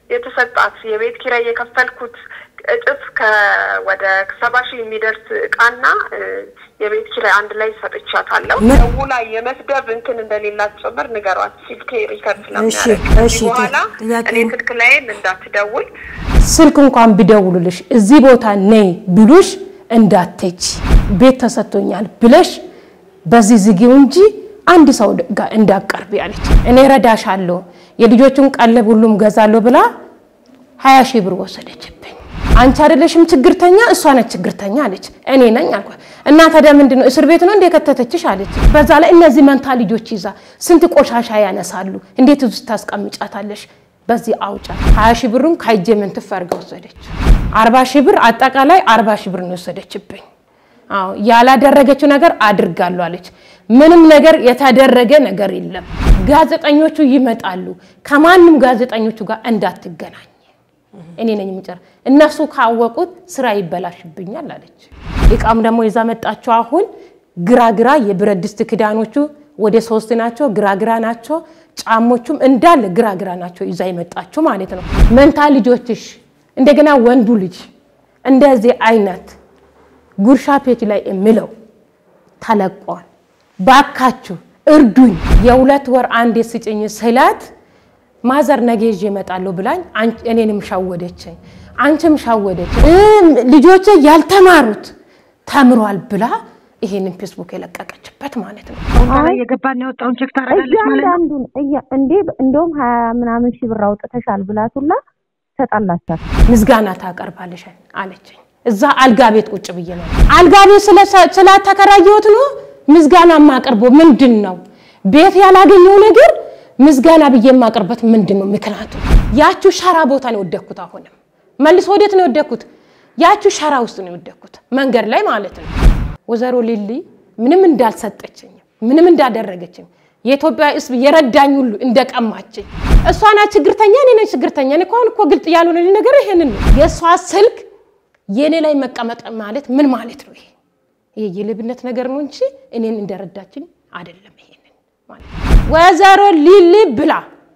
የተሰጣት የቤት ኪራይ የከፈልኩት እጥፍ ወደ ሰባ ሺህ የሚደርስ እቃና የቤት ኪራይ አንድ ላይ ሰጥቻታለሁ። ደውላ የመስደብ እንትን እንደሌላት ጭምር ንገሯት። ስልኬ ሪከርድ ስለሚያደርግ በኋላ እኔ ስልክ ላይም እንዳትደውል ስልክ እንኳን ቢደውሉልሽ እዚህ ቦታ ነይ ቢሉሽ እንዳትሄጂ ቤት ተሰጥቶኛል ብለሽ በዚህ ዝጊው እንጂ አንድ ሰው ጋር እንዳቀርቢ አለች። እኔ ረዳሻለሁ የልጆቹን ቀለብ ሁሉም ገዛለሁ ብላ ሀያ ሺህ ብር ወሰደችብኝ። አንቺ አይደለሽም ችግርተኛ እሷ ነች ችግርተኛ አለች። እኔ ነኝ አልኳት። እና ታዲያ ምንድን ነው እስር ቤት ነው እንደ ከተተችሽ አለች። በዛ ላይ እነዚህ መንታ ልጆች ይዛ ስንት ቆሻሻ ያነሳሉ፣ እንዴት እዚህ ታስቀምጫታለሽ? በዚህ አውጫ ሀያ ሺህ ብሩን ከእጄ ምንትፍ አድርጋ ወሰደች። አርባ ሺህ ብር አጠቃላይ አርባ ሺህ ብር ነው የወሰደችብኝ። አዎ ያላደረገችው ነገር አድርጋለሁ አለች። ምንም ነገር የተደረገ ነገር የለም። ጋዜጠኞቹ ይመጣሉ። ከማንም ጋዜጠኞቹ ጋር እንዳትገናኝ እኔ ነኝ የምጨር እነሱ ካወቁት ስራ ይበላሽብኛል አለች። እቃም ደግሞ ይዛ መጣቸው። አሁን ግራግራ የብረት ድስት ክዳኖቹ ወደ ሶስት ናቸው፣ ግራግራ ናቸው። ጫሞቹም እንዳለ ግራግራ ናቸው ይዛ የመጣችው ማለት ነው። መንታ ልጆችሽ እንደገና ወንዱ ልጅ እንደዚህ አይነት ጉርሻ ፔጅ ላይ የምለው ተለቋል። ባካችሁ እርዱኝ፣ የሁለት ወር አንዴ ስጭኝ ስላት ማዘር ነገ ይዤ እመጣለሁ ብላኝ እኔንም ሻወደችኝ፣ አንቺም ሻወደች። ልጆቼ ያልተማሩት ተምሯል ብላ ይሄንን ፌስቡክ የለቀቀችበት ማለት ነው። የገባን ያወጣውን ቼክ ታደርጋለች ማለት ነው። እንዴ እንደውም ሀያ ምናምን ሺህ ብር አውጥተሻል ብላቱላ ተጣላቻት። ምስጋና ታቀርባለሽ አለችኝ። እዛ አልጋ ቤት ቁጭ ብዬ ነው አልጋ ቤት ስላተከራየሁት ነው ምስጋና የማቀርቦ ምንድን ነው? ቤት ያላገኘው ነገር ምስጋና ብዬ የማቀርበት ምንድን ነው ምክንያቱ? ያችሁ ሸራ ቦታ ነው የወደኩት። አሁንም መልሶ ወዴት ነው የወደኩት? ያችሁ ሸራ ውስጥ ነው የወደኩት፣ መንገድ ላይ ማለት ነው። ወይዘሮ ሊሊ ምንም እንዳልሰጠችኝ ምንም እንዳደረገችኝ የኢትዮጵያ ሕዝብ የረዳኝ ሁሉ እንደቀማችኝ እሷ ናት ችግርተኛ፣ እኔ ነኝ ችግርተኛ። እኔ እኮ አሁን እኮ ግልጥ ያልሆነ ነገር ይሄንን ነው። የእሷ ስልክ የእኔ ላይ መቀመጥ ማለት ምን ማለት ነው? ይሄ ይሄ የሌብነት ነገር ነው እንጂ እኔን እንደረዳችኝ አይደለም። ይሄንን ማለት ወይዘሮ ሊሊ ብላ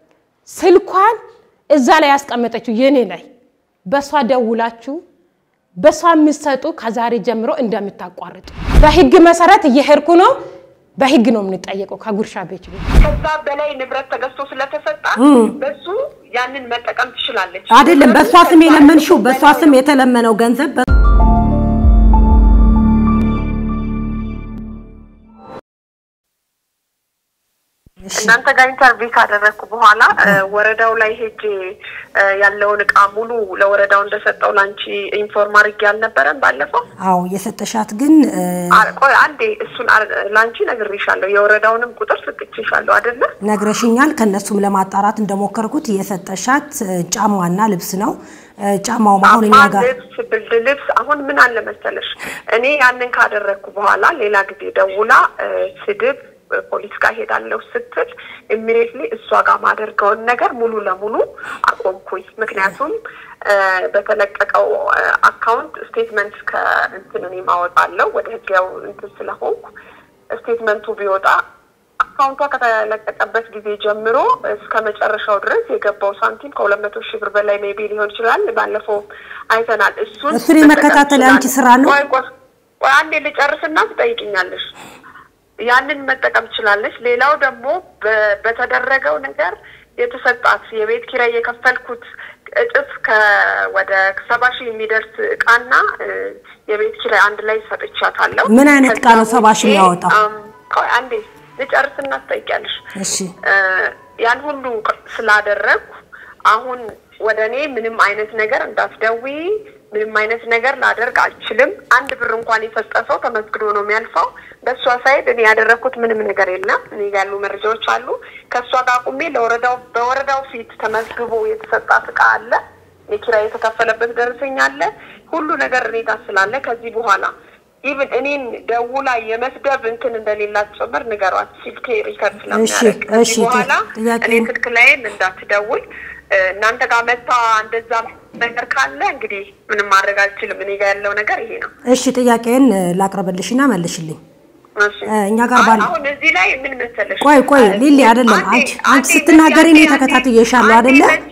ስልኳን እዛ ላይ ያስቀመጠችው የኔ ላይ በእሷ ደውላችሁ በእሷ የምትሰጡ ከዛሬ ጀምሮ እንደምታቋርጡ በህግ መሰረት እየሄድኩ ነው። በህግ ነው የምንጠየቀው ከጉርሻ ቤት ቤት ከዛ በላይ ንብረት ተገዝቶ ስለተሰጣ በሱ ያንን መጠቀም ትችላለች። አይደለም በእሷ ስም የለመንሽው በእሷ ስም የተለመነው ገንዘብ እናንተ ጋር ኢንተርቪው ካደረግኩ በኋላ ወረዳው ላይ ሄጄ ያለውን እቃ ሙሉ ለወረዳው እንደሰጠው ላንቺ ኢንፎርም አድርጌ አልነበረም ባለፈው? አዎ የሰጠሻት ግን ቆይ አንዴ እሱን ላንቺ ነግሬሻለሁ። የወረዳውንም ቁጥር ስጥቼሻለሁ አይደለ? ነግረሽኛል። ከነሱም ለማጣራት እንደሞከርኩት የሰጠሻት ጫማና ልብስ ነው። ጫማው አሁን እኛ ጋር ልብስ፣ ብርድ ልብስ። አሁን ምን አለ መሰለሽ እኔ ያንን ካደረግኩ በኋላ ሌላ ጊዜ ደውላ ስድብ ፖሊስ ጋር ሄዳለሁ ስትል ኢሚዲየትሊ እሷ ጋር ማደርገውን ነገር ሙሉ ለሙሉ አቆምኩኝ። ምክንያቱም በተለቀቀው አካውንት ስቴትመንት ከእንትን እኔ ማወጣለሁ ወደ ህጋው እንትን ስለሆንኩ ስቴትመንቱ ቢወጣ አካውንቷ ከተለቀቀበት ጊዜ ጀምሮ እስከ መጨረሻው ድረስ የገባው ሳንቲም ከሁለት መቶ ሺህ ብር በላይ ሜቢ ሊሆን ይችላል። ባለፈው አይተናል። እሱን እሱን የመከታተል አንቺ ስራ ነው። ቆይ ቆይ አንዴ ልጨርስና ትጠይቅኛለሽ። ያንን መጠቀም ትችላለች። ሌላው ደግሞ በተደረገው ነገር የተሰጣት የቤት ኪራይ የከፈልኩት እጥፍ ወደ ሰባ ሺህ የሚደርስ እቃና የቤት ኪራይ አንድ ላይ ሰጥቻታለሁ። ምን አይነት እቃ ነው ሰባ ሺህ የሚያወጣው? ቆይ አንዴ ልጨርስና ትጠይቂያለሽ። እሺ ያን ሁሉ ስላደረግኩ አሁን ወደ እኔ ምንም አይነት ነገር እንዳትደውይ ምንም አይነት ነገር ላደርግ አልችልም። አንድ ብር እንኳን የሰጠ ሰው ተመስግኖ ነው የሚያልፈው። በእሷ ሳይድ እኔ ያደረግኩት ምንም ነገር የለም። እኔ ጋ ያሉ መረጃዎች አሉ። ከእሷ ጋር ቁሜ ለወረዳው በወረዳው ፊት ተመዝግቦ የተሰጣት እቃ አለ። የኪራይ የተከፈለበት ደረሰኝ አለ። ሁሉ ነገር እኔ ጋር ስላለ ከዚህ በኋላ ኢቭን እኔን ደውላ የመስደብ እንትን እንደሌላት ጭምር ንገሯት። ስልኬ ሪከርድ ስለሚያደርግ ከዚህ በኋላ እኔ ስልክ ላይም እንዳትደውል እናንተ ጋር መታ እንደዛ ነገር ካለ እንግዲህ ምንም ማድረግ አልችልም። እኔ ጋር ያለው ነገር ይሄ ነው። እሺ ጥያቄን ላቅርብልሽና መልሽልኝ። እሺ። እኛ ጋር ባለ አሁን እዚህ ላይ ምን መሰለሽ፣ ቆይ ቆይ ሊሊ አይደለም አንዴ- አንቺ አንቺ አንዴ ስትናገሪ እኔ አንዴ- ተከታትዬሻለሁ አንዴ አይደለ? በዚህ-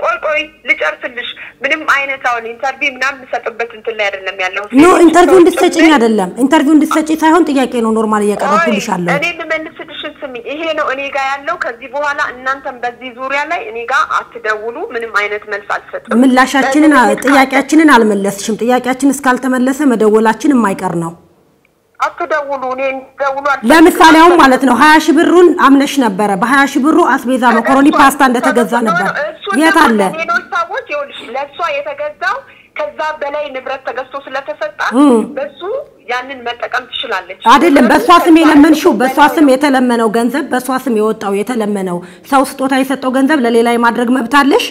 ቆይ ቆይ ልጨርስልሽ። ምንም አይነት አሁን ኢንተርቪው ምናምን የምሰጥበት እንትን ላይ አይደለም ያለው። ኖ ኢንተርቪው እንድትሰጭኝ አይደለም፣ ኢንተርቪው እንድትሰጪ ሳይሆን ጥያቄ ነው ኖርማል እያቀረብኩልሻለሁ። እኔ ልመልስልሽን ስሚ። ይሄ ነው እኔ ጋር ያለው። ከዚህ በኋላ እናንተም በዚህ ዙሪያ ላይ እኔ ጋር አትደውሉ። ምንም አይነት መልስ አልሰጥም። ምላሻችንን በዚህ ጥያቄያችንን አልመለስሽም። ጥያቄያችን እስካልተመለሰ መደወላችን የማይቀር ነው። አትደውሉ። እኔ ደውሉ አልፈልግም። ለምሳሌ አሁን ማለት ነው ሀያ ሺህ ብሩን አምነሽ ነበረ። በሀያ ሺህ ብሩ አስቤዛ መኮረኒ ፓስታ እንደተገዛ ነበር። እሱን የት ደግሞ አለ? ለሌሎች ሰዎች ይኸውልሽ፣ ለእሷ የተገዛው ከዛ በላይ ንብረት ተገዝቶ ስለተሰጣት በሱ ያንን መጠቀም ትችላለች። አይደለም በእሷ ስም ከዛ የለመንሽው፣ በእሷ በላይ ስም ነው። የተለመነው ገንዘብ፣ በእሷ ስም የወጣው የተለመነው ሰው ስጦታ የሰጠው ገንዘብ ለሌላ የማድረግ መብት አለሽ።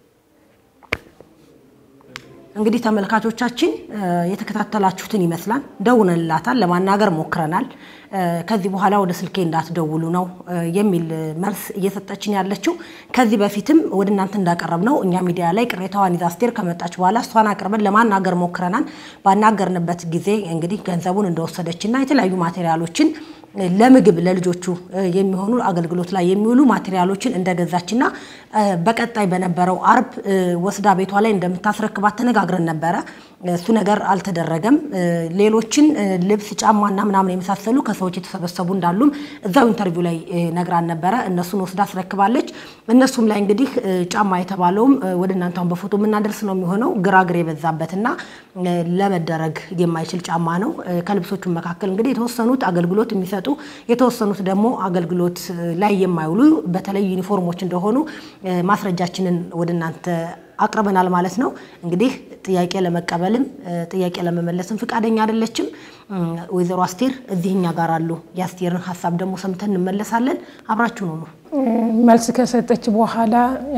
እንግዲህ ተመልካቾቻችን እ፣ የተከታተላችሁትን ይመስላል። ደውለንላታል፣ ለማናገር ሞክረናል። እ፣ ከዚህ በኋላ ወደ ስልኬ እንዳትደውሉ ነው እ፣ የሚል መልስ እየሰጠችን ያለችው። ከዚህ በፊትም ወደ እናንተ እንዳቀረብ ነው እኛ ሚዲያ ላይ ቅሬታዋን ይዛ አስቴር ከመጣች በኋላ እሷን አቅርበን ለማናገር ሞክረናል። ባናገርንበት ጊዜ እንግዲህ ገንዘቡን እንደወሰደችና የተለያዩ ማቴሪያሎችን ለምግብ ለልጆቹ እ፣ የሚሆኑ አገልግሎት ላይ የሚውሉ ማቴሪያሎችን እንደገዛችና እ፣ በቀጣይ በነበረው አርብ እ፣ ወስዳ ቤቷ ላይ እንደምታስረክባት ተነጋግረን ነበረ። እሱ ነገር አልተደረገም። እ፣ ሌሎችን እ፣ ልብስ፣ ጫማና ምናምን የመሳሰሉ ከሰዎች የተሰበሰቡ እንዳሉም እዛው ኢንተርቪው ላይ እ፣ ነግራን ነበረ። እነሱን ወስዳ አስረክባለች። እነሱም ላይ እንግዲህ እ፣ ጫማ የተባለውም እ፣ ወደ እናንተ አሁን በፎቶ የምናደርስ ነው የሚሆነው ግራግር የበዛበትና እ፣ ለመደረግ የማይችል ጫማ ነው። እ፣ ከልብሶቹ መካከል እንግዲህ የተወሰኑት አገልግሎት የሚሰጡ የተወሰኑት ደግሞ አገልግሎት እ፣ ላይ የማይውሉ በተለይ ዩኒፎርሞች እንደሆኑ እ፣ ማስረጃችንን ወደ እናንተ አቅርበናል ማለት ነው። እንግዲህ ጥያቄ ለመቀበልም እ፣ ጥያቄ ለመመለስም ፈቃደኛ አይደለችም። እ፣ ወይዘሮ አስቴር እዚህ እኛ ጋር አሉ። የአስቴርን ሀሳብ ደግሞ ሰምተን እንመለሳለን። አብራችሁ ነው ነው መልስ ከሰጠች በኋላ እ፣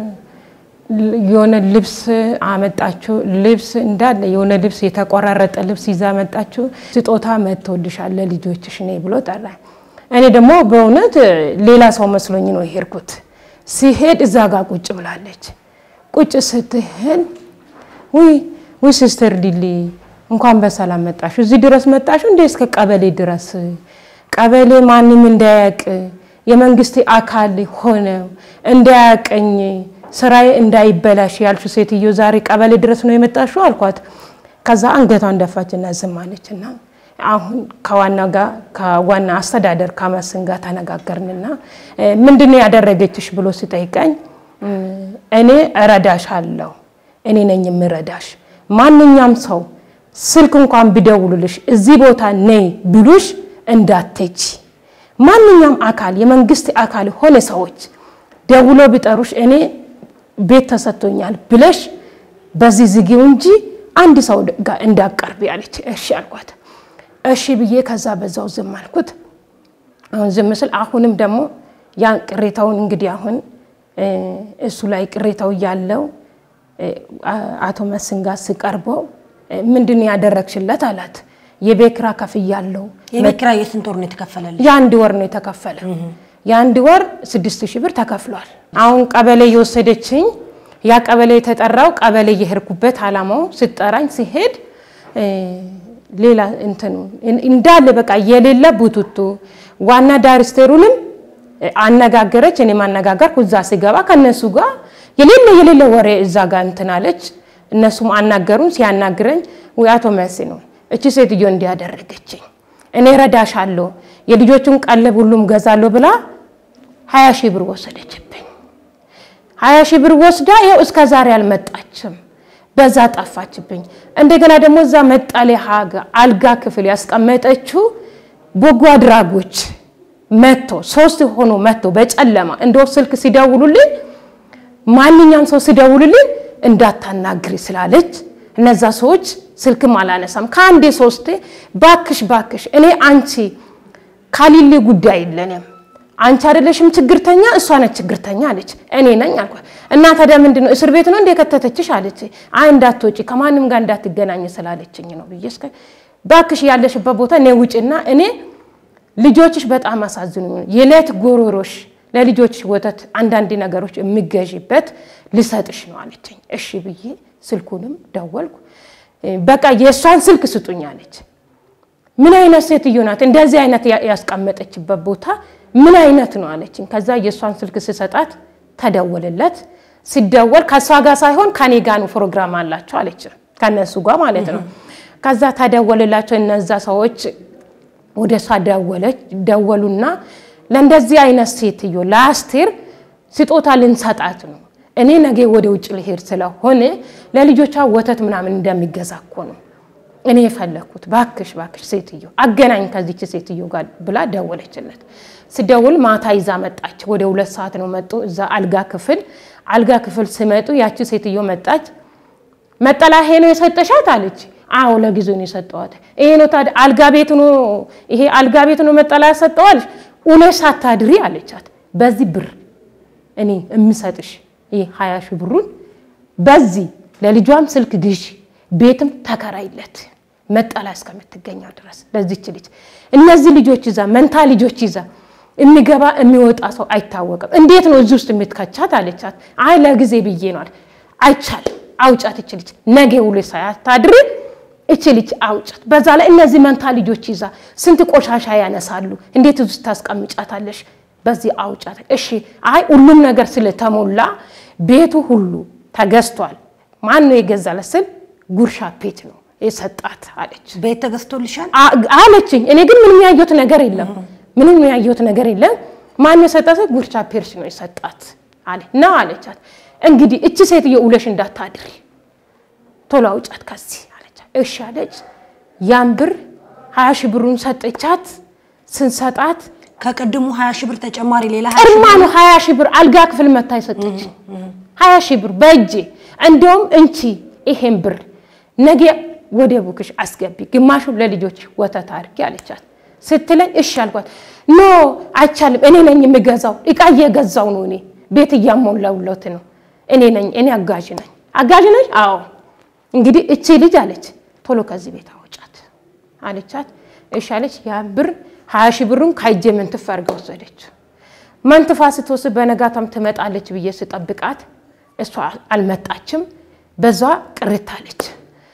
የሆነ ልብስ አመጣችሁ። ልብስ እንዳለ የሆነ ልብስ የተቆራረጠ ልብስ ይዛ መጣችሁ። ስጦታ መጥቶልሻል ለልጆችሽ ነይ ብሎ ጠራኝ። እኔ ደግሞ በእውነት ሌላ ሰው መስሎኝ ነው የሄድኩት። ሲሄድ እዛ ጋር ቁጭ ብላለች። ቁጭ ስትሄድ ውይ ውይ ሲስተር ዲሊ እንኳን በሰላም መጣሽ። እዚህ ድረስ መጣሽ እንዴ? እስከ ቀበሌ ድረስ ቀበሌ ማንም እንዳያቅ የመንግስት አካል ሆነ እንዳያቀኝ ስራዬ እንዳይበላሽ ያልሽ ሴትዮ ዛሬ ቀበሌ ድረስ ነው የመጣሽው አልኳት። ከዛ አንገቷን ደፋችና ዝም አለችና አሁን ከዋና ጋር ከዋና አስተዳደር ከመስን ጋር ተነጋገርንና ምንድን ነው ያደረገችሽ ብሎ ሲጠይቀኝ እኔ እረዳሻለሁ፣ እኔ ነኝ የምረዳሽ። ማንኛውም ሰው ስልክ እንኳን ቢደውሉልሽ እዚህ ቦታ ነይ ብሉሽ እንዳትሄጂ። ማንኛውም አካል የመንግስት አካል ሆነ ሰዎች ደውሎ ቢጠሩሽ እኔ ቤት ተሰጥቶኛል ብለሽ በዚህ ዝጊው እንጂ አንድ ሰው ጋር እንዳቀርቢ አለች። እሺ አልኳት። እሺ ብዬ ከዛ በዛው ዝም አልኩት። አሁን ዝም ስል አሁንም ደግሞ ያን ቅሬታውን እንግዲህ አሁን እሱ ላይ ቅሬታው ያለው አቶ መስን ጋር ስቀርበው ምንድን ነው ያደረግሽለት አላት። የቤት ኪራይ ከፍያለሁ። የቤት ኪራይ የስንት ወር ነው የተከፈለልሽ? የአንድ ወር ነው የተከፈለ። የአንድ ወር ስድስት ሺህ ብር ተከፍሏል። አሁን ቀበሌ የወሰደችኝ ያ ቀበሌ የተጠራው ቀበሌ የሄድኩበት አላማው ስጠራኝ ሲሄድ ሌላ እንትኑ እንዳለ በቃ የሌለ ቡቱቱ ዋና ዳይሬክተሩንም አነጋገረች። እኔ ማነጋገርኩ እዛ ሲገባ ከነሱ ጋር የሌለ የሌለ ወሬ እዛ ጋር እንትን አለች። እነሱም አናገሩን። ሲያናግረኝ ወይ አቶ መሲ ነው እቺ ሴትዮ እንዲያደረገችኝ እኔ ረዳሻለሁ የልጆቹን ቀለብ ሁሉም ገዛለሁ ብላ ሀያ ሺህ ብር ወሰደችብኝ። ሀያ ሺህ ብር ወስዳ ይኸው እስከ ዛሬ አልመጣችም። በዛ ጠፋችብኝ። እንደገና ደግሞ እዛ መጠለያ አልጋ ክፍል ያስቀመጠችው በጎ አድራጎች መጥቶ ሶስት ሆኖ መጥቶ በጨለማ እንደው ስልክ ሲደውሉልኝ ማንኛውም ሰው ሲደውሉልኝ እንዳታናግሪ ስላለች እነዛ ሰዎች ስልክም አላነሳም። ከአንዴ ሶስቴ ባክሽ ባክሽ እኔ አንቺ ካሊሌ ጉዳይ የለንም አንቺ አይደለሽም ችግርተኛ፣ እሷ ነች ችግርተኛ አለች። እኔ ነኝ አልኳት። እና ታዲያ ምንድን ነው እስር ቤት ነው እንደ ከተተችሽ አለች። አይ እንዳትወጪ ከማንም ጋር እንዳትገናኝ ስላለችኝ ነው ብዬ እስከ ባክሽ ያለሽበት ቦታ እኔ ውጭና እኔ ልጆችሽ በጣም አሳዝኑኝ፣ የዕለት ጎሮሮሽ ለልጆችሽ ወተት አንዳንድ ነገሮች የሚገዥበት ልሰጥሽ ነው አለችኝ። እሺ ብዬ ስልኩንም ደወልኩ። በቃ የእሷን ስልክ ስጡኝ አለች። ምን አይነት ሴትዮ ናት? እንደዚህ አይነት ያስቀመጠችበት ቦታ ምን አይነት ነው አለችኝ። ከዛ የእሷን ስልክ ስሰጣት ተደወለለት። ሲደወል ከእሷ ጋር ሳይሆን ከኔ ጋር ነው ፕሮግራም አላቸው አለች። ከነሱ ጋር ማለት ነው። ከዛ ተደወልላቸው እነዛ ሰዎች ወደ እሷ ደወለች ደወሉና ለእንደዚህ አይነት ሴትዮ ለአስቴር ስጦታ ልንሰጣት ነው። እኔ ነገ ወደ ውጭ ልሄድ ስለሆነ ለልጆቿ ወተት ምናምን እንደሚገዛ እኮ ነው እኔ የፈለግኩት። ባክሽ ባክሽ ሴትዮ አገናኝ ከዚች ሴትዮ ጋር ብላ ደወለችለት። ስደውል ማታ ይዛ መጣች። ወደ ሁለት ሰዓት ነው መጡ። እዛ አልጋ ክፍል አልጋ ክፍል ሲመጡ ያቺ ሴትዮ መጣች። መጠላ ይሄ ነው የሰጠሻት አለች። አዎ ለጊዜው ነው የሰጠዋት። ይሄ ነው ታዲያ አልጋ ቤት ነው ይሄ አልጋ ቤት ነው መጠላ ያሰጠዋልሽ ውለሽ ሳታድሪ አለቻት። በዚህ ብር እኔ የምሰጥሽ ይሄ ሀያ ሺህ ብሩን በዚህ ለልጇም ስልክ ግዢ፣ ቤትም ተከራይለት መጠላ እስከምትገኘው ድረስ ለዚች ልጅ እነዚህ ልጆች ይዛ መንታ ልጆች ይዛ የሚገባ የሚወጣ ሰው አይታወቅም። እንዴት ነው እዚህ ውስጥ የምትከቻት አለቻት። አይ ለጊዜ ብዬ ነው አለ። አይቻልም፣ አውጫት እች ልጅ ነገ ውሎ ሳያታድር እች ልጅ አውጫት። በዛ ላይ እነዚህ መንታ ልጆች ይዛ ስንት ቆሻሻ ያነሳሉ። እንዴት እዚህ ውስጥ ታስቀምጫታለሽ? በዚህ አውጫት። እሺ፣ አይ ሁሉም ነገር ስለተሞላ ቤቱ ሁሉ ተገዝቷል። ማን ነው የገዛለት ስል ጉርሻ ፔት ነው የሰጣት አለች ቤት ተገዝቶልሻል? አለችኝ። እኔ ግን ምንም ያየሁት ነገር የለም ምንም ያየሁት ነገር የለም። ማን የሰጣት? ጉርቻ ፔርስ ነው የሰጣት አለ ና አለቻት። እንግዲህ እቺ ሴትዮ ውለሽ እንዳታድሪ ቶሎ አውጫት ከዚህ አለቻት። እሺ አለች። ያን ብር ሀያ ሺህ ብሩን ሰጠቻት። ስንሰጣት ከቅድሙ ሀያ ሺህ ብር ተጨማሪ ሌላ ቅድማ ነው ሀያ ሺህ ብር አልጋ ክፍል መታ የሰጠች ሀያ ሺህ ብር በእጄ እንዲያውም እንቺ ይሄን ብር ነገ ወደ ቡክሽ አስገቢ፣ ግማሹን ለልጆች ወተት አድርጊ አለቻት። ስትለኝ እሺ አልኳት። ኖ አይቻልም፣ እኔ ነኝ የምገዛው፣ እቃ እየገዛው ነው፣ እኔ ቤት እያሞላውለት ነው፣ እኔ ነኝ፣ እኔ አጋዥ ነኝ። አጋዥ ነኝ? አዎ። እንግዲህ እቺ ልጅ አለች ቶሎ ከዚህ ቤት አወጫት አለቻት። እሺ አለች። ያ ብር ሀያ ሺህ ብሩን ከእጄ መንትፍ አድርጋ ወሰደች። መንትፋ ስትወስድ በነጋታም ትመጣለች ብዬ ስጠብቃት እሷ አልመጣችም። በዛ ቅርት አለች።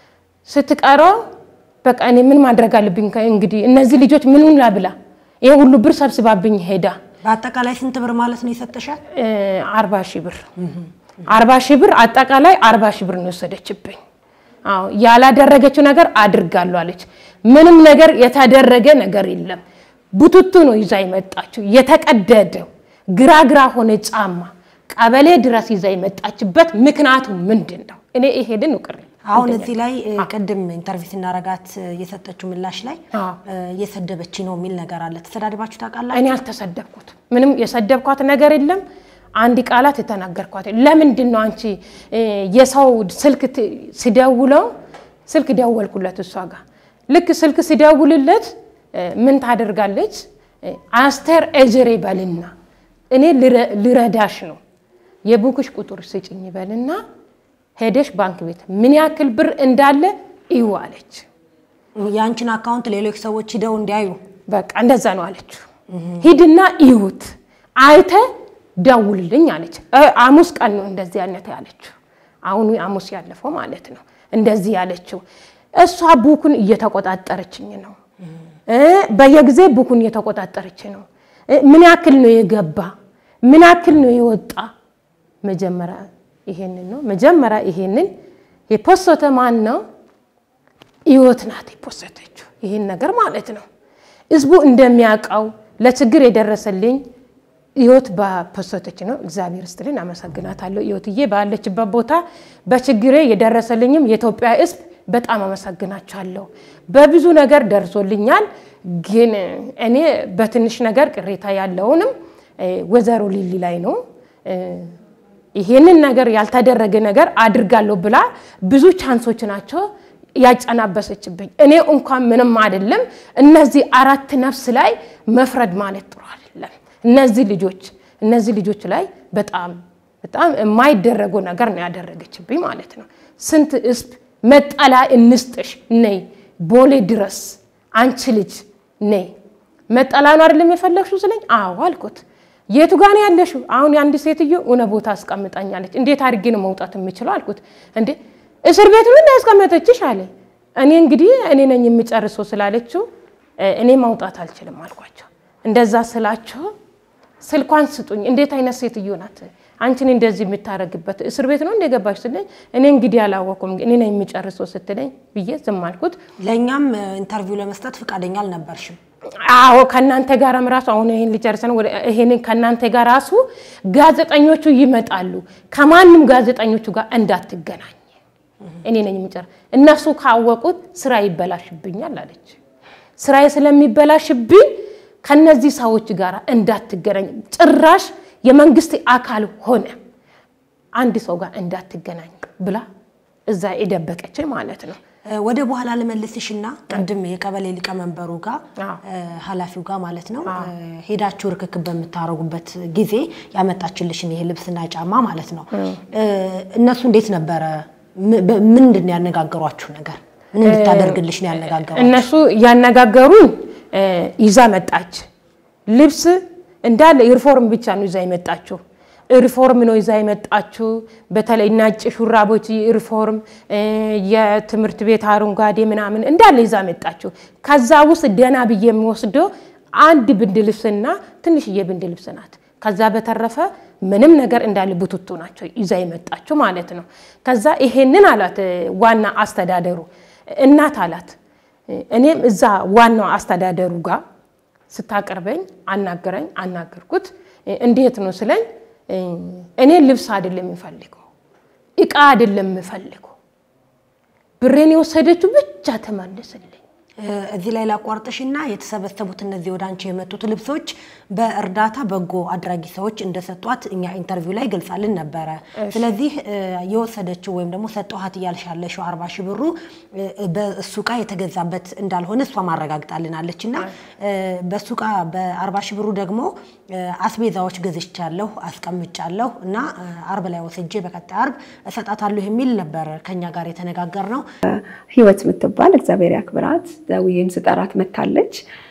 ስትቀረው በቃ እኔ ምን ማድረግ አለብኝ? እንግዲህ እነዚህ ልጆች ምኑን ላብላ? ይሄ ሁሉ ብር ሰብስባብኝ ሄዳ በአጠቃላይ ስንት ብር ማለት ነው የሰጠሻል? አርባ ሺህ ብር አርባ ሺህ ብር አጠቃላይ አርባ ሺህ ብር ነው የወሰደችብኝ። አዎ ያላደረገችው ነገር አድርጋለሁ አለች። ምንም ነገር የተደረገ ነገር የለም። ቡቱቱ ነው ይዛ የመጣችው የተቀደደው ግራ ግራ ሆነ ጫማ ቀበሌ ድረስ ይዛ የመጣችበት ምክንያቱ ምንድን ነው? እኔ ይሄድን ውቅር አሁን እዚህ ላይ ቅድም ኢንተርቪው ስናረጋት የሰጠችው ምላሽ ላይ እየሰደበች ነው የሚል ነገር አለ። ተሰዳድባችሁ ታውቃላችሁ? እኔ አልተሰደብኩት፣ ምንም የሰደብኳት ነገር የለም። አንድ ቃላት የተናገርኳት ለምንድን ነው አንቺ የሰው ስልክ ሲደውለው ስልክ ደወልኩለት እሷ ጋር ልክ ስልክ ሲደውልለት ምን ታደርጋለች? አስቴር ኤጀሬ በልና እኔ ልረዳሽ ነው የቡክሽ ቁጥር ስጭኝ በልና ሄደሽ ባንክ ቤት ምን ያክል ብር እንዳለ እዩ አለች። የአንቺን አካውንት ሌሎች ሰዎች ሂደው እንዲያዩ በቃ እንደዛ ነው አለችው። ሂድና እዩት አይተ ደውልልኝ አለች። ሐሙስ ቀን ነው እንደዚህ አይነት ያለችው። አሁኑ ሐሙስ ያለፈው ማለት ነው እንደዚህ ያለችው። እሷ ቡኩን እየተቆጣጠረችኝ ነው። በየጊዜ ቡኩን እየተቆጣጠረች ነው። ምን ያክል ነው የገባ ምን ያክል ነው የወጣ መጀመሪያ ይሄንን ነው መጀመሪያ ይሄንን የፖሰተ ማን ነው? ህይወት ናት የፖሰተችው ይሄን ነገር ማለት ነው። ህዝቡ እንደሚያውቀው ለችግር የደረሰልኝ ህይወት በፖሰተች ነው። እግዚአብሔር ይስጥልኝ፣ አመሰግናታለሁ። ህይወትዬ ባለችበት ቦታ በችግሬ የደረሰልኝም የኢትዮጵያ ህዝብ በጣም አመሰግናቸዋለሁ። በብዙ ነገር ደርሶልኛል። ግን እኔ በትንሽ ነገር ቅሬታ ያለውንም ወይዘሮ ሊሊ ላይ ነው ይሄንን ነገር ያልተደረገ ነገር አድርጋለሁ ብላ ብዙ ቻንሶች ናቸው ያጨናበሰችብኝ። እኔ እንኳን ምንም አይደለም። እነዚህ አራት ነፍስ ላይ መፍረድ ማለት ጥሩ አይደለም። እነዚህ ልጆች እነዚህ ልጆች ላይ በጣም በጣም የማይደረገው ነገር ነው ያደረገችብኝ ማለት ነው። ስንት ህዝብ መጠላ እንስጥሽ ነይ ቦሌ ድረስ አንቺ ልጅ ነይ መጠላ ነው አይደለም የፈለግሽው ስለኝ፣ አዎ አልኩት። የቱ ጋ ነው ያለሽው? አሁን የአንድ ሴትዮ እውነ ቦታ አስቀምጣኛለች። እንዴት አድርጌ ነው መውጣት የምችለው አልኩት። እንዴ እስር ቤት ነው እንዳያስቀመጠችሽ አለ። እኔ እንግዲህ እኔ ነኝ የምጨርሰው ስላለችው እኔ ማውጣት አልችልም አልኳቸው። እንደዛ ስላቸው ስልኳን ስጡኝ። እንዴት አይነት ሴትዮ ናት? አንቺን እንደዚህ የምታረግበት እስር ቤት ነው እንደገባሽ ስትለኝ እኔ እንግዲህ አላወኩም እኔ ነኝ የሚጨርሰው ስትለኝ ብዬ ዝም አልኩት። ለእኛም ኢንተርቪው ለመስጠት ፈቃደኛ አልነበርሽም። አዎ ከእናንተ ጋርም ራሱ አሁን ይሄን ሊጨርሰን ወደ ይሄን ከእናንተ ጋር ራሱ ጋዜጠኞቹ ይመጣሉ። ከማንም ጋዜጠኞቹ ጋር እንዳትገናኝ እኔ ነኝ የሚጨርስ። እነሱ ካወቁት ስራ ይበላሽብኛል አለች። ስራዬ ስለሚበላሽብኝ ከነዚህ ሰዎች ጋር እንዳትገናኝ፣ ጭራሽ የመንግስት አካል ሆነ አንድ ሰው ጋር እንዳትገናኝ ብላ እዛ የደበቀች ማለት ነው። ወደ በኋላ ልመልስሽና ቅድም የቀበሌ ሊቀመንበሩ ጋር አዎ። ኃላፊው ጋር ማለት ነው ሄዳችሁ ርክክብ በምታደርጉበት ጊዜ ያመጣችልሽን ይሄ ልብስና ጫማ ማለት ነው እነሱ እንዴት ነበረ? ም- በ- ምንድን ነው ያነጋገሯችሁ ነገር? ምን እንድታደርግልሽ ነው ያነጋገሯችሁ? እነሱ ያነጋገሩን እ፣ ይዛ መጣች። ልብስ እንዳለ ዩኒፎርም ብቻ ነው ይዛ የመጣችው። ዩኒፎርም ነው ይዛ የመጣችው። በተለይ ነጭ ሹራቦች ዩኒፎርም፣ እ፣ የትምህርት ቤት አረንጓዴ ምናምን እንዳለ ይዛ መጣችው። ከዛ ውስጥ ደህና ብዬ የሚወስደው አንድ ብንድ ልብስና ትንሽዬ ብንድ ልብስ ናት። ከዛ በተረፈ ምንም ነገር እንዳለ ቡትቱ ናቸው ይዛ የመጣችው ማለት ነው። ከዛ ይሄንን አላት እ፣ ዋና አስተዳደሩ እናት አላት እኔም እዛ ዋናው አስተዳደሩ ጋር ስታቀርበኝ አናገረኝ አናገርኩት። እንዴት ነው ስለኝ እኔ ልብስ አይደለም የምፈልገው እቃ አይደለም የምፈልገው ብሬን የወሰደችው ብቻ ተመልስልኝ። እዚህ ላይ ላቋርጥሽና የተሰበሰቡት እነዚህ ወደ አንቺ የመጡት ልብሶች በእርዳታ በጎ አድራጊ ሰዎች እንደሰጧት እኛ ኢንተርቪው ላይ ገልጻልን ነበረ። ስለዚህ እ፣ የወሰደችው ወይም ደግሞ ሰጠኋት እያልሽ ያለሽው አርባ ሺህ ብሩ እ፣ በእሱ እቃ የተገዛበት እንዳልሆነ እሷ ማረጋግጣልናለች እና እ፣ በእሱ እቃ በአርባ ሺህ ብሩ ደግሞ እ፣ አስቤዛዎች ገዝቻለሁ አስቀምጫለሁ እና እ፣ አርብ ላይ ወስጄ በቀጣይ አርብ እሰጣታለሁ የሚል ነበር ከኛ ጋር የተነጋገር ነው። ህይወት የምትባል እግዚአብሔር ያክብራት ደውዬም ስጠራት መታለች።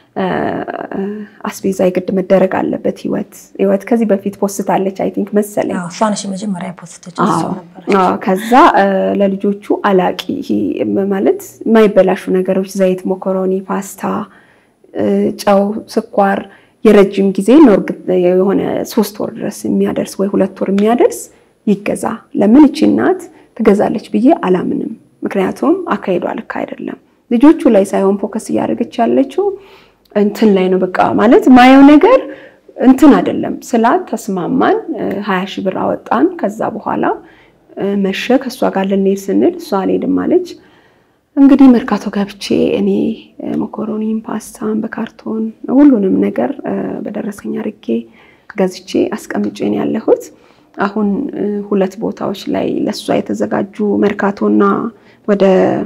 አስቤዛ የግድ መደረግ አለበት። ህይወት ህይወት ከዚህ በፊት ፖስታለች አይ ቲንክ መሰለኝ። እሷ ነሽ መጀመሪያ ፖስተች አዎ፣ አዎ። ከዛ እ፣ ለልጆቹ አላቂ ይሄ ማለት የማይበላሹ ነገሮች ዘይት፣ ሞኮሮኒ፣ ፓስታ፣ እ፣ ጨው፣ ስኳር የረጅም ጊዜ ኖርግ የሆነ ሶስት ወር ድረስ የሚያደርስ ወይ ሁለት ወር የሚያደርስ ይገዛ። ለምን እቺ እናት ትገዛለች ብዬ አላምንም። ምክንያቱም አካሄዷ ልክ አይደለም። ልጆቹ ላይ ሳይሆን ፎከስ እያደረገች ያለችው እንትን ላይ ነው። በቃ ማለት ማየው ነገር እንትን አይደለም ስላት ተስማማን። ሀያ ሺህ ብር አወጣን። ከዛ በኋላ እ፣ መሸ። ከእሷ ጋር ልንሄድ ስንል እሷ አልሄድም አለች። እንግዲህ መርካቶ ገብቼ እኔ እ፣ መኮሮኒም ፓስታም በካርቶን ሁሉንም ነገር እ፣ በደረሰኝ አድርጌ ገዝቼ አስቀምጬ ነው ያለሁት። አሁን እ፣ ሁለት ቦታዎች ላይ ለእሷ የተዘጋጁ መርካቶና ወደ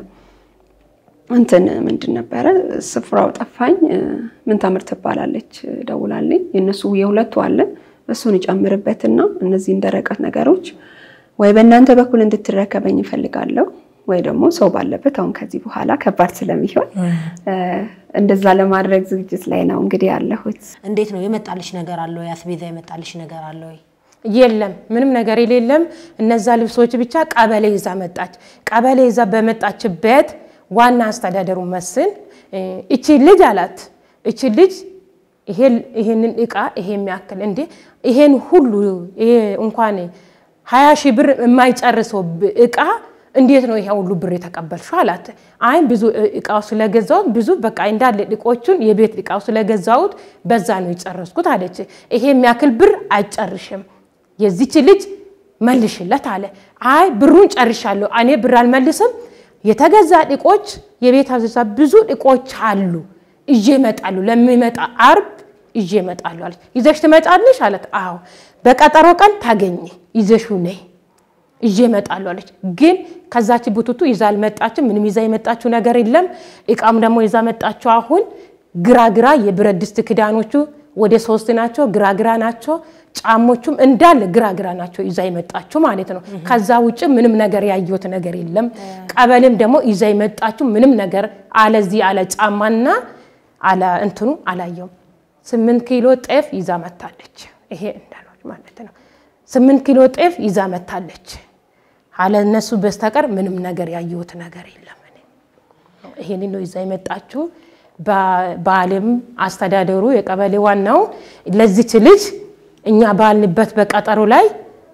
እንትን ምንድን ነበረ ስፍራው ጠፋኝ። እ፣ ምን ታምር ትባላለች እ፣ ደውላልኝ። የእነሱ የሁለቱ አለ እሱን እጨምርበትና እነዚህን ደረቀት ነገሮች ወይ በእናንተ በኩል እንድትረከበኝ እፈልጋለሁ ወይ ደግሞ ሰው ባለበት አሁን ከዚህ በኋላ ከባድ ስለሚሆን እ፣ እንደዛ ለማድረግ ዝግጅት ላይ ነው እንግዲህ ያለሁት። እንዴት ነው የመጣልሽ ነገር አለ ወይ? አስቤዛ የመጣልሽ ነገር አለ ወይ? የለም ምንም ነገር የሌለም። እነዛ ልብሶች ብቻ ቀበሌ ይዛ መጣች። ቀበሌ ይዛ በመጣችበት ዋና አስተዳደሩ መስል እ፣ እቺ ልጅ አላት እቺ ልጅ ይሄ- ይሄንን እቃ ይሄ የሚያክል እንዴ ይሄን ሁሉ ይሄ እንኳን ሀያ ሺህ ብር የማይጨርሰው ብ- እቃ እንዴት ነው ይሄ ሁሉ ብር የተቀበልሽው? አላት። አይ ብዙ እ- እቃው ስለገዛሁት ብዙ በቃ እንዳለ እቃዎቹን የቤት እቃው ስለገዛሁት በዛ ነው የጨረስኩት አለች። ይሄ የሚያክል ብር አይጨርሽም የዚች ልጅ መልሽለት አለ። አይ ብሩን ጨርሻለሁ እኔ ብር አልመልስም። የተገዛ እቃዎች የቤት አዘዛ ብዙ እቃዎች አሉ እዤ እመጣሉ ለሚመጣ አርብ ይዤ እመጣለሁ አለች። ይዘሽ ትመጫለሽ አለት። አዎ በቀጠሮ ቀን ታገኘ ይዘሽው ነይ ይዤ እመጣለሁ አለች። ግን ከዛች ቡቱቱ ይዛ አልመጣችም። ምንም ይዛ የመጣችው ነገር የለም። እቃም ደግሞ ይዛ መጣችው አሁን ግራግራ የብረት ድስት ክዳኖቹ ወደ ሶስት ናቸው፣ ግራግራ ናቸው። ጫሞቹም እንዳለ ግራግራ ናቸው ይዛ የመጣችው ማለት ነው። ከዛ ውጭ ምንም ነገር ያየሁት ነገር የለም። ቀበሌም ደግሞ ይዛ የመጣችው ምንም ነገር አለዚህ አለ ጫማና አለ እንትኑ አላየውም። ስምንት ኪሎ ጤፍ ይዛ መታለች። ይሄ እንዳሎች ማለት ነው። ስምንት ኪሎ ጤፍ ይዛ መታለች። አለ እነሱ በስተቀር ምንም ነገር ያየሁት ነገር የለም። እኔ ይሄን ነው ይዛ የመጣችው። በዓለም አስተዳደሩ የቀበሌ ዋናው ለዚች ልጅ እኛ ባልንበት በቀጠሮ ላይ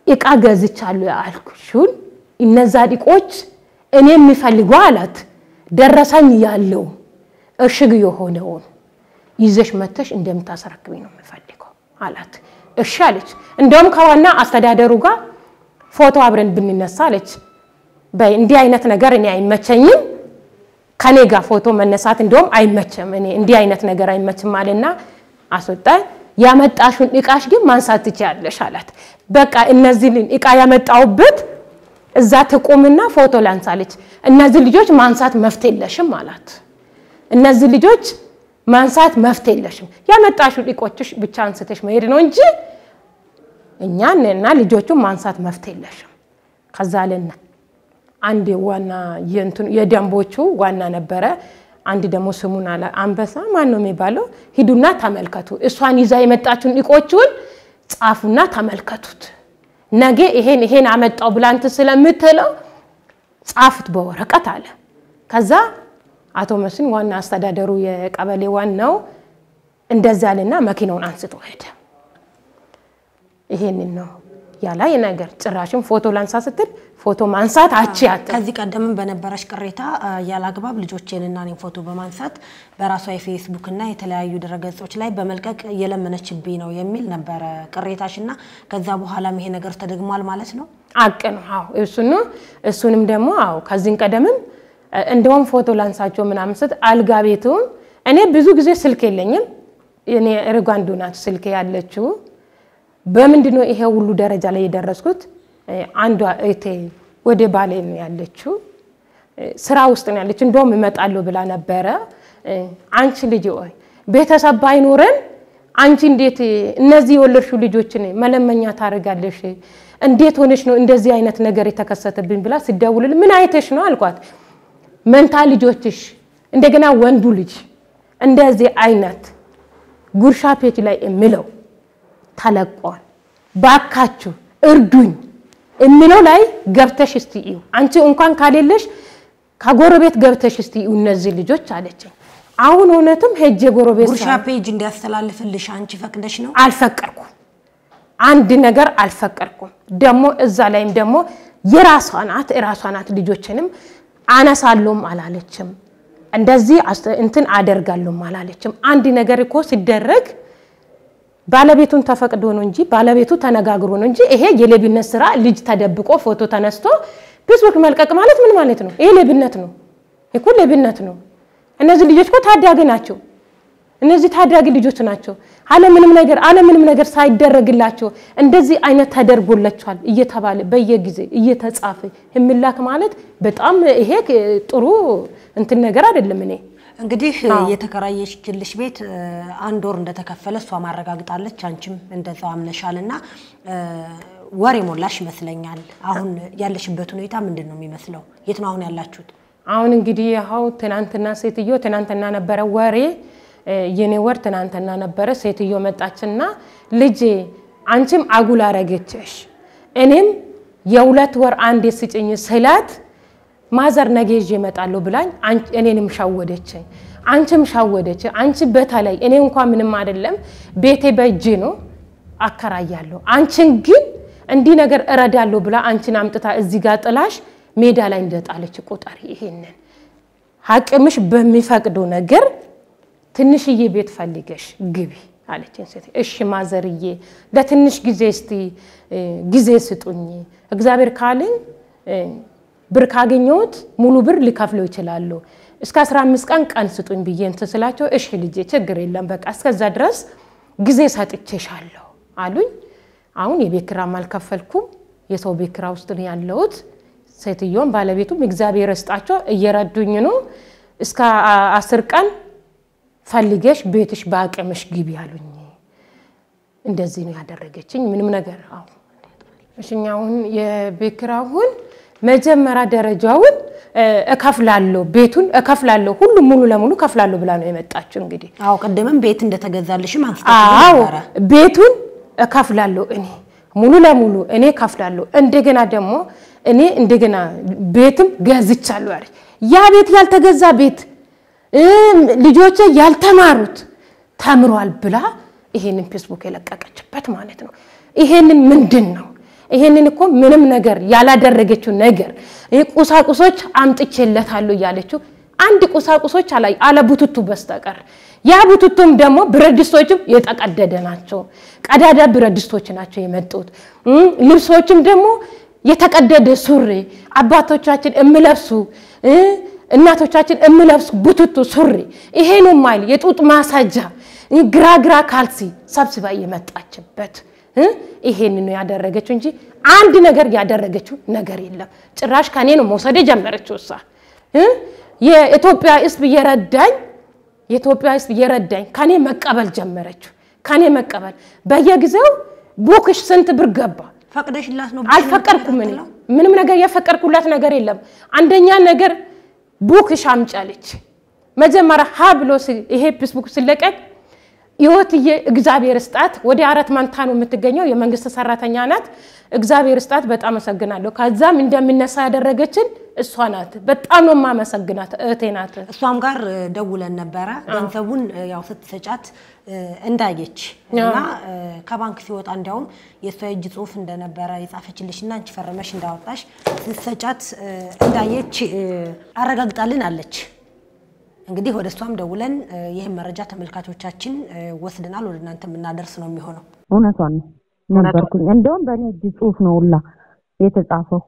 እቃ ገዝቻለሁ ያልኩሽን እነዛ እቃዎች እኔ የሚፈልገው አላት ደረሰኝ ያለው እሽግ የሆነውን ይዘሽ መተሽ እንደምታስረክብኝ ነው የምፈልገው አላት። እሺ አለች። እንደውም ከዋና አስተዳደሩ ጋር ፎቶ አብረን ብንነሳ አለች። በይ እንዲህ አይነት ነገር እኔ አይመቸኝም፣ ከኔ ጋር ፎቶ መነሳት እንደውም አይመችም፣ እኔ እንዲህ አይነት ነገር አይመችም አለና አስወጣ። ያመጣሹን እቃሽ ግን ማንሳት ትችያለሽ አላት። በቃ እነዚህን እቃ ያመጣውበት እዛ ትቁምና ፎቶ ላንሳለች። እነዚህ ልጆች ማንሳት መፍት የለሽም አላት። እነዚህ ልጆች ማንሳት መፍት የለሽም፣ ያመጣሹን እቆችሽ ብቻ አንስተሽ መሄድ ነው እንጂ እኛን እና ልጆቹን ማንሳት መፍት የለሽም። ከዛ አለና አንድ ዋና የእንትኑ የደንቦቹ ዋና ነበረ። አንድ ደግሞ ስሙን አለ አንበሳ ማን ነው የሚባለው? ሂዱና ተመልከቱ፣ እሷን ይዛ የመጣችውን እቆቹን ጻፉና ተመልከቱት። ነገ ይሄን ይሄን አመጣው ብላንት ስለምትለው ጻፉት በወረቀት አለ። ከዛ አቶ መስፍን ዋና አስተዳደሩ የቀበሌ ዋናው እንደዛ አለና መኪናውን አንስቶ ሄደ። ይሄንን ነው ያላይ ነገር ጭራሽም ፎቶ ላንሳ ስትል ፎቶ ማንሳት አችያት ከዚህ ቀደምም በነበረሽ ቅሬታ ያለ አግባብ ልጆቼንና እኔን ፎቶ በማንሳት በራሷ የፌስቡክ እና የተለያዩ ድረገጾች ላይ በመልቀቅ እየለመነችብኝ ነው የሚል ነበረ ቅሬታሽ እና ከዛ በኋላም ይሄ ነገር ተደግሟል ማለት ነው። አቅ ነው። አዎ እሱን ነው። እሱንም ደግሞ አዎ ከዚህን ቀደምም እንደውም ፎቶ ላንሳቸው ምናምን ስት አልጋ ቤቱም እኔ ብዙ ጊዜ ስልክ የለኝም። እኔ ርጓንዱ ናት ስልክ ያለችው። በምንድን ነው ይሄ ሁሉ ደረጃ ላይ የደረስኩት? አንዷ እህቴ ወደ ባሌ ነው ያለችው፣ ስራ ውስጥ ነው ያለችው። እንደውም እመጣለሁ ብላ ነበረ። አንቺ ልጅ ሆይ ቤተሰብ ባይኖረን አንቺ እንዴት እነዚህ የወለድሽው ልጆችን መለመኛ ታደርጋለሽ? እንዴት ሆነሽ ነው እንደዚህ አይነት ነገር የተከሰተብኝ ብላ ስደውልል ምን አይተሽ ነው አልኳት። መንታ ልጆችሽ እንደገና ወንዱ ልጅ እንደዚህ አይነት ጉርሻ ፔጅ ላይ የሚለው ተለቋል። ባካችሁ እርዱኝ የሚለው ላይ ገብተሽ እስቲ እዩ። አንቺ እንኳን ካሌለሽ ከጎረቤት ገብተሽ እስቲ እዩ እነዚህ ልጆች አለችኝ። አሁን እውነትም ሄጄ ጎረቤት ጉርሻ ፔጅ እንዲያስተላልፍልሽ አንቺ ፈቅደሽ ነው? አልፈቀድኩም። አንድ ነገር አልፈቀድኩም። ደግሞ እዛ ላይም ደግሞ የራሷ ናት የራሷ ናት። ልጆችንም አነሳለሁም አላለችም። እንደዚህ እንትን አደርጋለሁም አላለችም። አንድ ነገር እኮ ሲደረግ ባለቤቱን ተፈቅዶ ነው እንጂ ባለቤቱ ተነጋግሮ ነው እንጂ ይሄ የሌብነት ስራ ልጅ ተደብቆ ፎቶ ተነስቶ ፌስቡክ መልቀቅ ማለት ምን ማለት ነው? ይሄ ሌብነት ነው እኮ ሌብነት ነው። እነዚህ ልጆች እኮ ታዳጊ ናቸው። እነዚህ ታዳጊ ልጆች ናቸው። አለምንም ነገር አለምንም ነገር ሳይደረግላቸው እንደዚህ አይነት ተደርጎላቸዋል እየተባለ በየጊዜ እየተጻፈ የሚላክ ማለት በጣም ይሄ ጥሩ እንትን ነገር አይደለም። እኔ እንግዲህ የተከራየችልሽ ቤት አንድ ወር እንደተከፈለ እሷ ማረጋግጣለች፣ አንቺም እንደዛው አምነሻል እና ወር የሞላሽ ይመስለኛል። አሁን ያለሽበት ሁኔታ ምንድን ነው የሚመስለው? የት ነው አሁን ያላችሁት? አሁን እንግዲህ ያው ትናንትና ሴትዮ ትናንትና ነበረ ወሬ የኔ ወር ትናንትና ነበረ። ሴትዮ መጣችና ልጄ አንቺም አጉል አረገችሽ፣ እኔም የሁለት ወር አንዴ ስጭኝ ስላት ማዘር ነገ ይዤ እመጣለሁ ብላኝ እኔንም ሻወደችኝ፣ አንቺም ሻወደች። አንቺ በተለይ እኔ እንኳን ምንም አይደለም ቤቴ በእጅ ነው አከራያለሁ። አንቺን ግን እንዲህ ነገር እረዳለሁ ብላ አንቺን አምጥታ እዚህ ጋር ጥላሽ ሜዳ ላይ እንደጣለች ቁጠሪ። ይሄንን አቅምሽ በሚፈቅዱ ነገር ትንሽዬ ቤት ፈልገሽ ግቢ አለችኝ ሴት። እሺ ማዘርዬ ለትንሽ ጊዜ እስቲ ጊዜ ስጡኝ፣ እግዚአብሔር ካለኝ ብር ካገኘሁት ሙሉ ብር ሊከፍለው ይችላሉ። እስከ 15 ቀን ቀን ስጡኝ ብዬ እንትን ስላቸው እሺ ልጄ ችግር የለም በቃ እስከዛ ድረስ ጊዜ ሰጥቼሻለሁ አሉኝ። አሁን የቤት ኪራይም አልከፈልኩም፣ የሰው ቤት ኪራይ ውስጥ ነው ያለሁት። ሴትዮን ባለቤቱም እግዚአብሔር ይስጣቸው እየረዱኝ ነው። እስከ አስር ቀን ፈልገሽ ቤትሽ በአቅምሽ ግቢ አሉኝ። እንደዚህ ነው ያደረገችኝ። ምንም ነገር አሁ እሽኛውን የቤት ኪራዩን መጀመሪያ ደረጃውን እከፍላለሁ፣ ቤቱን እከፍላለሁ፣ ሁሉም ሙሉ ለሙሉ እከፍላለሁ ብላ ነው የመጣችው። እንግዲህ አዎ ቅድምም ቤት እንደተገዛልሽም አዎ አንስታችሁ ነበረ። ቤቱን እከፍላለሁ እኔ ሙሉ ለሙሉ እኔ እከፍላለሁ። እንደገና ደግሞ እኔ እንደገና ቤትም ገዝቻለሁ አለች። ያ ቤት ያልተገዛ ቤት ልጆቼ ያልተማሩት ተምሯል ብላ ይሄንን ፌስቡክ የለቀቀችበት ማለት ነው። ይሄንን ምንድን ነው ይሄንን እኮ ምንም ነገር ያላደረገችው ነገር ይህ ቁሳቁሶች አምጥቼለታለሁ እያለችው አንድ ቁሳቁሶች አላ አለ ቡትቱ በስተቀር ያ ቡትቱም ደግሞ ብረት ድስቶችም የተቀደደ ናቸው። ቀዳዳ ብረት ድስቶች ናቸው የመጡት። እም፣ ልብሶችም ደግሞ የተቀደደ ሱሪ አባቶቻችን እምለብሱ እ፣ እናቶቻችን እምለብሱ ቡትቱ ሱሪ ይሄኑ ማይል የጡጥ ማሳጃ እ፣ ግራ ግራ ካልሲ ሰብስባ የመጣችበት እ፣ ይሄን ነው ያደረገችው እንጂ አንድ ነገር ያደረገችው ነገር የለም። ጭራሽ ከኔ ነው መውሰድ የጀመረችው እሷ እ፣ የኢትዮጵያ ሕዝብ እየረዳኝ የኢትዮጵያ ሕዝብ እየረዳኝ ከኔ መቀበል ጀመረችው። ከኔ መቀበል በየጊዜው ቡክሽ ስንት ብር ገባ? ፈቅደሽላት ነው አልፈቀድኩም። እኔ ምንም ነገር የፈቀድኩላት ነገር የለም። አንደኛ ነገር ቡክሽ አምጫለች። መጀመሪያ ሀ ብሎ ሲ- ይሄ ፌስቡክ ሲለቀቅ ህይወትዬ እግዚአብሔር ስጣት ወደ አራት መንታ ነው የምትገኘው። የመንግስት ሰራተኛ ናት። እግዚአብሔር ስጣት በጣም አመሰግናለሁ። ከዛም እንደምነሳ ያደረገችን እሷ ናት። በጣም ነው የማመሰግናት። እህቴ ናት። እሷም ጋር እ፣ ደውለን ነበረ ገንዘቡን እ፣ ያው ስትሰጫት እ፣ እንዳየች እና እ፣ ከባንክ ሲወጣ እንዲያውም የእሷ የእጅ ጽሁፍ እንደነበረ የጻፈችልሽ እና አንቺ ፈረመሽ እንዳወጣሽ ስትሰጫት እ፣ እንዳየች እ፣ አረጋግጣልን አለች። እንግዲህ ወደ እሷም ደውለን እ፣ ይህን መረጃ ተመልካቾቻችን እ፣ ወስደናል ወደ እናንተ የምናደርስ ነው የሚሆነው። እውነቷን ነው ነበርኩኝ። እንደውም በእኔ እጅ ጽሁፍ ነው ሁላ የተጻፈው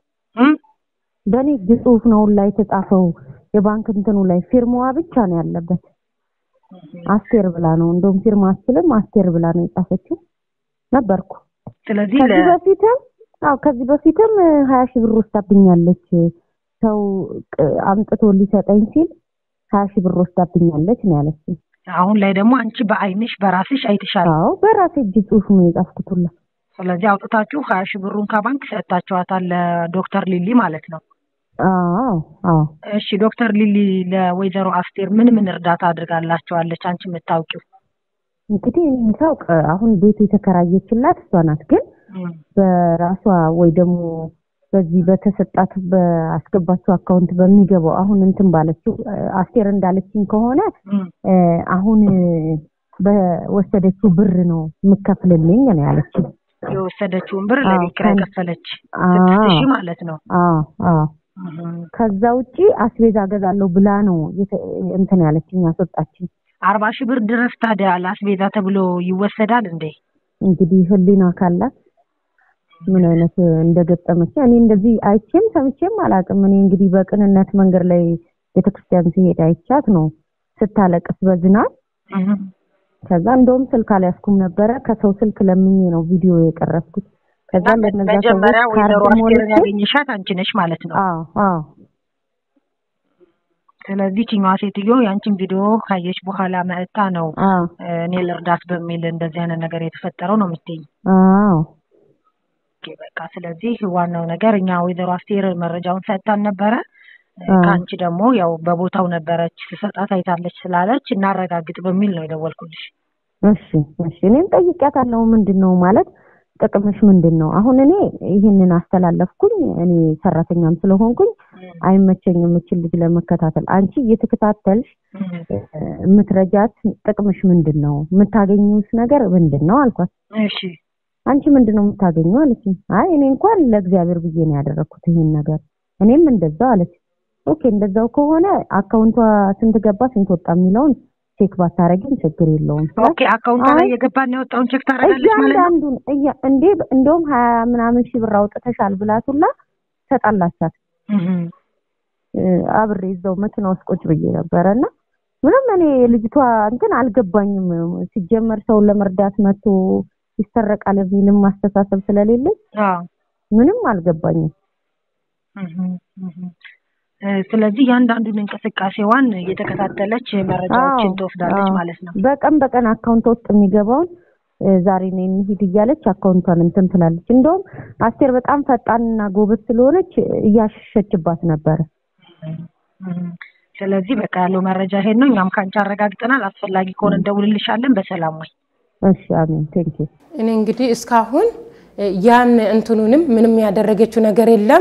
በእኔ እጅ ጽሁፍ ነው ሁላ የተጻፈው። የባንክ እንትኑ ላይ ፊርማዋ ብቻ ነው ያለበት። አስቴር ብላ ነው እንደውም ፊርማ አስችልም አስቴር ብላ ነው የጻፈችው። ነበርኩ ስለዚህ ከዚህ በፊትም አዎ ከዚህ በፊትም ሀያ ሺህ ብር ወስዳብኛለች። ሰው ቅ- አምጥቶ ሊሰጠኝ ሲል ሀያ ሺህ ብር ወስዳብኛለች ነው ያለችኝ። አሁን ላይ ደግሞ አንቺ በአይንሽ በራስሽ አይተሻል። አዎ በራሴ እጅ ጽሁፍ ነው የጻፍኩት ሁላ። ስለዚህ አውጥታችሁ ሀያ ሺህ ብሩን ከባንክ ሰጥታችኋታል ለዶክተር ሊሊ ማለት ነው። አዎ አዎ እሺ ዶክተር ሊሊ ለወይዘሮ አስቴር ምን ምን እርዳታ አድርጋላቸዋለች አንቺ የምታውቂው? እንግዲህ እኔ የምታውቅ አሁን ቤቱ የተከራየችላት እሷ ናት። ግን በራሷ ወይ ደግሞ በዚህ በተሰጣት በአስገባችው አካውንት በሚገባው አሁን እንትን ባለችው አስቴር እንዳለችኝ ከሆነ እ፣ አሁን በወሰደችው ብር ነው የምከፍልልኝ ነው ያለችኝ። የወሰደችውን ብር አዎ፣ ለቤት ኪራይ ከን- ከፈለች አዎ። ስድስት ሺህ ማለት ነው። አዎ አዎ እህም። ከዛ ውጪ አስቤዛ ገዛለሁ ብላ ነው የተ- እንትን ያለችኝ ያስወጣችኝ። አርባ ሺህ ብር ድረስ ታዲያ ለአስቤዛ ተብሎ ይወሰዳል እንዴ? እንግዲህ ህሊና ካላት ምን አይነት እንደገጠመች እኔ እንደዚህ አይቼም ሰምቼም አላውቅም። እኔ እንግዲህ በቅንነት መንገድ ላይ ቤተክርስቲያን ሲሄድ አይቻት ነው ስታለቅስ በዝናብ። እህም። ከዛ እንደውም ስልክ አልያዝኩም ነበረ ከሰው ስልክ ለምኜ ነው ቪዲዮ የቀረጽኩት። ከዛ እና ለነዛ ሰዎች መጀመሪያ ወይዘሮ ካርድ አስቴርን ሞልቼ ያገኘሻት አንቺ ነሽ ማለት ነው። አዎ አዎ ስለዚህ ችኛዋ ሴትዮ ያንቺን ቪዲዮ ካየች በኋላ መጥታ ነው አዎ እኔ ልርዳት በሚል እንደዚህ አይነት ነገር የተፈጠረው ነው የምትይኝ። አዎ ኦኬ፣ በቃ ስለዚህ ዋናው ነገር እኛ ወይዘሮ አስቴር መረጃውን ሰጥታን ነበረ። አዎ። ከአንቺ ደግሞ ያው በቦታው ነበረች ስሰጣት አይታለች ስላለች እናረጋግጥ በሚል ነው የደወልኩልሽ። እሺ እሺ እኔም ጠይቄያታለሁ። ምንድን ነው ማለት ጥቅምሽ ምንድን ነው? አሁን እኔ ይህንን አስተላለፍኩኝ። እኔ ሰራተኛም ስለሆንኩኝ አይመቸኝም እችን ልጅ ለመከታተል። አንቺ እየተከታተልሽ እ፣ የምትረጃት ጥቅምሽ ምንድን ነው? የምታገኙስ ነገር ምንድን ነው አልኳት። እሺ አንቺ ምንድን ነው የምታገኘው አለችኝ። አይ እኔ እንኳን ለእግዚአብሔር ብዬ ነው ያደረግኩት ይሄን ነገር። እኔም እንደዛው አለች። ኦኬ እንደዛው ከሆነ አካውንቷ ስንት ገባ ስንት ወጣ የሚለውን ቼክ ባታረጊም ችግር የለውም ስላት ኦኬ፣ አካውንቷ ላይ አይ፣ የገባና የወጣውን ቼክ ታደርጋለች ማለት ነው። እያንዳንዱን እያ እንዴ እንደውም ሀያ ምናምን ሺህ ብር አውጥተሻል ብላቱላ ተጣላቻት። እህም። እ፣ አብሬ እዛው መኪና ውስጥ ቁጭ ብዬ ነበረ እና ምንም እኔ ልጅቷ እንትን አልገባኝም። ሲጀመር ሰውን ለመርዳት መጥቶ ይሰረቃል የሚልም ማስተሳሰብ ስለሌለኝ አዎ ምንም አልገባኝም። እህም፣ እህም። እ፣ ስለዚህ እያንዳንዱን እንቅስቃሴዋን እየተከታተለች መረጃዎችን አዎ፣ ትወስዳለች አዎ። ማለት ነው። በቀን በቀን አካውንት ውስጥ የሚገባውን እ፣ ዛሬ ነው እንሂድ እያለች አካውንቷን እንትን ትላለች። እንደውም አስቴር በጣም ፈጣንና ጎበዝ ስለሆነች እያሸሸችባት ነበረ። እህም። ስለዚህ በቃ ያለው መረጃ ይሄን ነው። እኛም ከአንቺ አረጋግጠናል። አስፈላጊ ከሆነ እንደውልልሻለን። በሰላም ወይ እሺ አሜን ቴንኪ እኔ እንግዲህ እስካሁን እ፣ ያን እንትኑንም ምንም ያደረገችው ነገር የለም።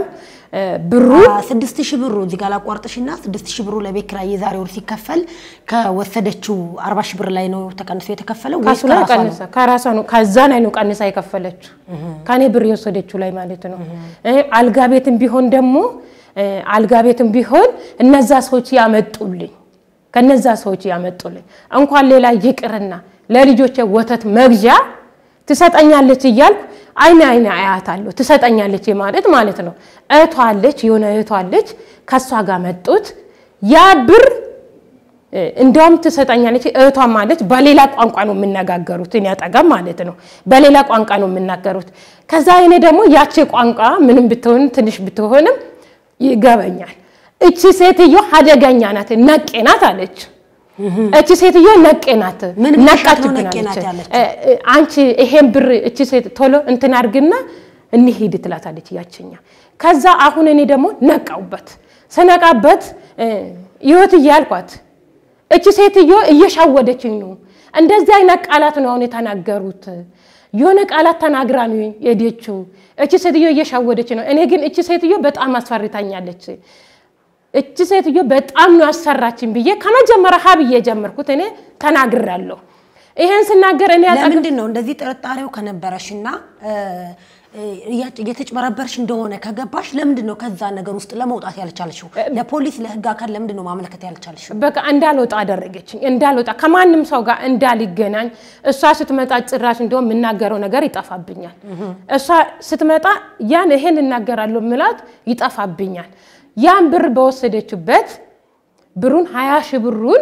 ብሩ ስድስት ሺህ ብሩ እዚህ ጋር ላቋርጥሽና ስድስት ሺህ ብሩ ለቤት ኪራይ የዛሬ ወር ሲከፈል ከወሰደችው አርባ ሺህ ብር ላይ ነው ተቀንሶ የተከፈለው ወይስ ከሱ ላይ ከራሷ ነው? ቀንሳ ከራሷ ነው ከዛ ላይ ነው ቀንሳ የከፈለችው ከኔ ብር የወሰደችው ላይ ማለት ነው። እ አልጋ ቤትም ቢሆን ደግሞ እ አልጋ ቤትም ቢሆን እነዛ ሰዎች ያመጡልኝ ከነዛ ሰዎች ያመጡልኝ እንኳን ሌላ ይቅርና ለልጆቼ ወተት መግዣ ትሰጠኛለች እያልኩ አይነ አይነ አያታለሁ። ትሰጠኛለች ማለት ማለት ነው። እህቷ አለች፣ የሆነ እህቷ አለች። ከእሷ ጋር መጡት ያ ብር እ እንደውም ትሰጠኛለች እህቷ ማለች በሌላ ቋንቋ ነው የምነጋገሩት። እኔ አጠገብ ማለት ነው በሌላ ቋንቋ ነው የምናገሩት። ከዛ እኔ ደግሞ ያቺ ቋንቋ ምንም ብትሆን ትንሽ ብትሆንም ይገበኛል። እቺ ሴትዮ አደገኛ ናት፣ ነቄ ናት አለች። እቺ ሴትዮ ነቄ ናት፣ ምን ብለሻት ነው ነቃችብን ነቄ ናት አለች። ያለችው? እ እ አንቺ ይሄን ብር እቺ ሴት ቶሎ እንትን አድርግና እንሂድ ትላታለች ያችኛ። ከዛ አሁን እኔ ደግሞ ነቃውበት። ስነቃበት እ ህይወት እያልኳት እቺ ሴትዮ እየሻወደችኝ ነው። እንደዚህ አይነት ቃላት ነው አሁን የተናገሩት። የሆነ ቃላት ተናግራ ነው የሄደችው። እቺ ሴትዮ እየሻወደች ነው። እኔ ግን እቺ ሴትዮ በጣም አስፈርታኛለች። እቺ ሴትዮ በጣም ነው ያሰራችኝ ብዬ ከመጀመሪያ ሀ ብዬ የጀመርኩት እኔ ተናግራለሁ። ይሄን ስናገር እኔ አጠገብ ለምንድን ነው እንደዚህ ጥርጣሬው ከነበረሽና እ፣ እ፣ እያጭ- እየተጭበረበርሽ እንደሆነ ከገባሽ ለምንድን ነው ከዛ ነገር ውስጥ ለመውጣት ያልቻልሽው? ለፖሊስ ለህግ አካል ለምንድን ነው ማመልከት ያልቻልሽው? በቃ እንዳልወጣ አደረገችኝ። እንዳልወጣ ከማንም ሰው ጋር እንዳልገናኝ። እሷ ስትመጣ ጭራሽ እንደውም የምናገረው ነገር ይጠፋብኛል። እሷ ስትመጣ ያን ይሄን እናገራለሁ ምላት ይጠፋብኛል። ያን ብር በወሰደችበት ብሩን ሀያ ሺህ ብሩን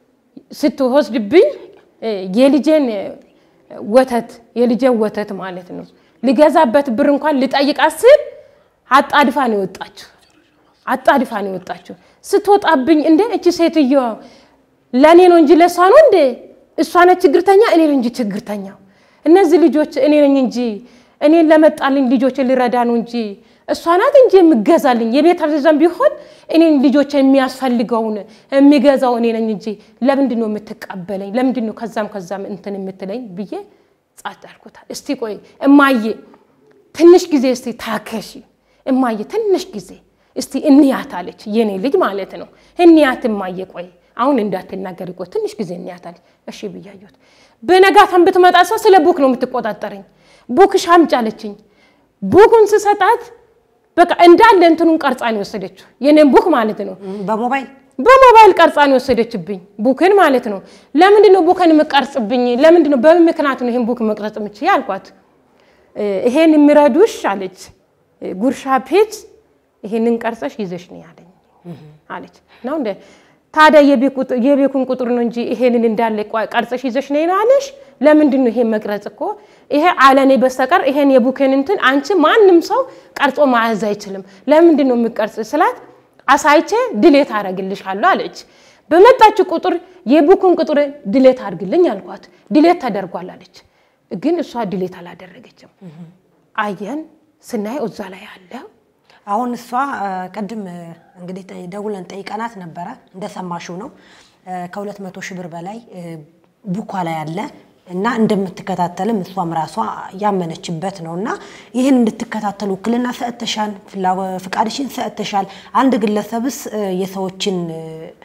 ስትወስድብኝ እ፣ የልጄን እ፣ ወተት የልጄን ወተት ማለት ነው ልገዛበት ብር እንኳን ልጠይቃት ስል አጣድፋ ነው የወጣችው። አጣድፋ ነው የወጣችው። ስትወጣብኝ እንደ እቺ ሴትዮ ለእኔ ነው እንጂ ለእሷ ነው እንደ እሷ ነች ችግርተኛ፣ እኔ ነኝ እንጂ ችግርተኛው። እነዚህ ልጆች እኔ ነኝ እንጂ እኔን ለመጣልኝ ልጆች ልረዳ ነው እንጂ እሷ ናት እንጂ የምገዛልኝ የቤት አዘዘን ቢሆን እኔን ልጆች የሚያስፈልገውን የሚገዛው እኔ ነኝ እንጂ ለምንድን ነው የምትቀበለኝ? ለምንድን ነው ከዛም ከዛም እንትን የምትለኝ ብዬ ጻት አልኩታል። እስቲ ቆይ እማዬ ትንሽ ጊዜ እስቲ ታከሺ እማዬ ትንሽ ጊዜ እስቲ እንያት አለች። የኔ ልጅ ማለት ነው። እንያት እማዬ ቆይ አሁን እንዳትናገሪ ቆይ ትንሽ ጊዜ እንያት አለች። እሺ ብያየሁት። በነጋታም ብትመጣ ሰው ስለ ቡክ ነው የምትቆጣጠረኝ። ቡክሽ አምጪ አለችኝ። ቡኩን ስሰጣት በቃ እንዳለ እንትኑን ቀርጻ ነው የወሰደችው። የኔን ቡክ ማለት ነው። በሞባይል በሞባይል ቀርጻ ነው የወሰደችብኝ ቡክን ማለት ነው። ለምንድን ነው ቡክን የምቀርጽብኝ? ለምንድን ነው በምን ምክንያት ነው ይሄን ቡክ መቅረጽ የምችል አልኳት። እ፣ ይሄን የሚረዱሽ አለች እ፣ ጉርሻ ፔጅ ይሄንን ቀርጸሽ ይዘሽ ነው ያለኝ አለች። ነው እንደ ታዲያ የቤት ቁጥ- የቤቱን ቁጥር ነው እንጂ ይሄንን እንዳለ ቋ- ቀርጸሽ ይዘሽ ነው ያለሽ። ለምንድን ነው ይሄን መቅረጽ እኮ ይሄ አለኔ በስተቀር ይሄን የቡክን እንትን አንቺ ማንም ሰው ቀርጾ መያዝ አይችልም። ለምንድን ነው የምቀርጽ ስላት አሳይቼ ድሌት አደርግልሻለሁ አለች። በመጣች ቁጥር የቡኩን ቁጥር ድሌት አድርግልኝ አልኳት። ድሌት ተደርጓል አለች። ግን እሷ ድሌት አላደረገችም። አየን ስናየው እዛ ላይ አለ አሁን እሷ እ፣ ቅድም እ፣ እንግዲህ ጠ- ደውለን ጠይቀናት ነበረ እንደሰማሽው ነው እ፣ ከሁለት መቶ ሺህ ብር በላይ እ፣ ቡኳ ላይ አለ እና እንደምትከታተልም እሷም ራሷ ያመነችበት ነው እና ይህን እንድትከታተሉ ውክልና ሰጥተሻል፣ ፍላ- ፍቃድሽን ሰጥተሻል። አንድ ግለሰብስ እ፣ የሰዎችን እ፣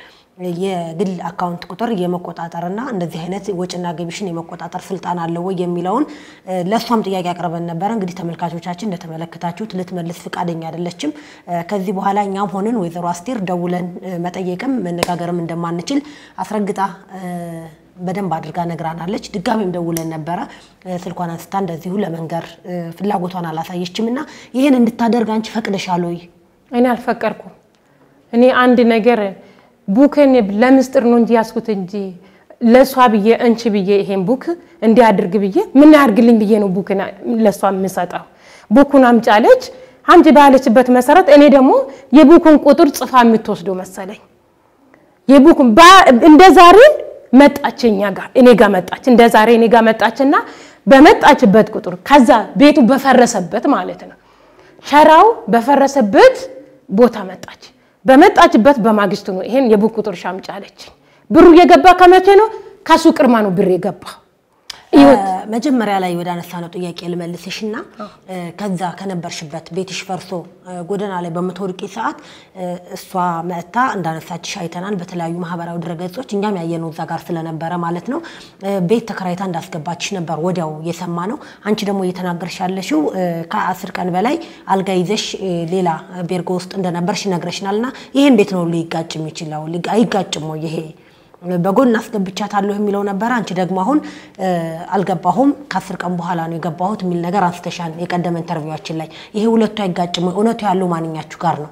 የግል አካውንት ቁጥር የመቆጣጠርና እንደዚህ አይነት ወጪና ገቢሽን የመቆጣጠር ስልጣን አለው ወይ የሚለውን እ፣ ለእሷም ጥያቄ አቅርበን ነበረ። እንግዲህ ተመልካቾቻችን እንደተመለከታችሁት ልትመልስ ፍቃደኛ አይደለችም። እ፣ ከዚህ በኋላ እኛም ሆንን ወይዘሮ አስቴር ደውለን እ፣ መጠየቅም መነጋገርም እንደማንችል አስረግጣ እ፣ በደንብ አድርጋ ነግራናለች። ድጋሜም ደውለን ነበረ እ፣ ስልኳን አንስታ እንደዚሁ ለመንገር እ፣ ፍላጎቷን አላሳየችም እና ይህን እንድታደርግ አንቺ ፈቅደሻል ወይ? እኔ አልፈቀድኩም። እኔ አንድ ነገር ቡክን ለምስጢር ነው እንጂ ያስኩት እንጂ ለእሷ ብዬ እንቺ ብዬ ይሄን ቡክ እንዲያድርግ ብዬ ምን ያድርግልኝ ብዬ ነው ቡክን ለእሷ የምሰጠው። ቡኩን አምጫለች። አምጪ ባለችበት መሰረት እኔ ደግሞ የቡኩን ቁጥር ጽፋ የምትወስደው መሰለኝ። የቡኩን ባ- እንደ ዛሬ መጣች እኛ ጋር እኔ ጋር መጣች። እንደ ዛሬ እኔ ጋር መጣችና በመጣችበት ቁጥር ከዛ ቤቱ በፈረሰበት ማለት ነው ሸራው በፈረሰበት ቦታ መጣች። በመጣችበት በማግስቱ ነው ይሄን የቡክ ቁጥር ሻምጫ አለችኝ። ብሩ የገባ ከመቼ ነው? ከሱ ቅርማ ነው ብር የገባ ህይወት መጀመሪያ ላይ ወደ አነሳነው ጥያቄ ልመልስሽ እና ከዛ ከነበርሽበት ቤትሽ ፈርሶ ጎዳና ላይ በምትወድቂ ሰዓት እሷ መጥታ እንዳነሳችሽ አይተናል በተለያዩ ማህበራዊ ድረገጾች እኛም ያየነው እዛ ጋር ስለነበረ ማለት ነው። ቤት ተከራይታ እንዳስገባችሽ ነበር ወዲያው የሰማ ነው። አንቺ ደግሞ እየተናገርሽ ያለሽው ከአስር ቀን በላይ አልጋ ይዘሽ ሌላ ቤርጎ ውስጥ እንደነበርሽ ይነግረሽናል እና ይሄ እንዴት ነው ሊጋጭ የሚችለው? አይጋጭም ወይ ይሄ በጎን አስገብቻታለሁ የሚለው ነበረ። አንቺ ደግሞ አሁን አልገባሁም ከአስር ቀን በኋላ ነው የገባሁት የሚል ነገር አንስተሻል የቀደመ ኢንተርቪዋችን ላይ። ይሄ ሁለቱ አይጋጭም ወይ? እውነቱ ያለው ማንኛችሁ ጋር ነው?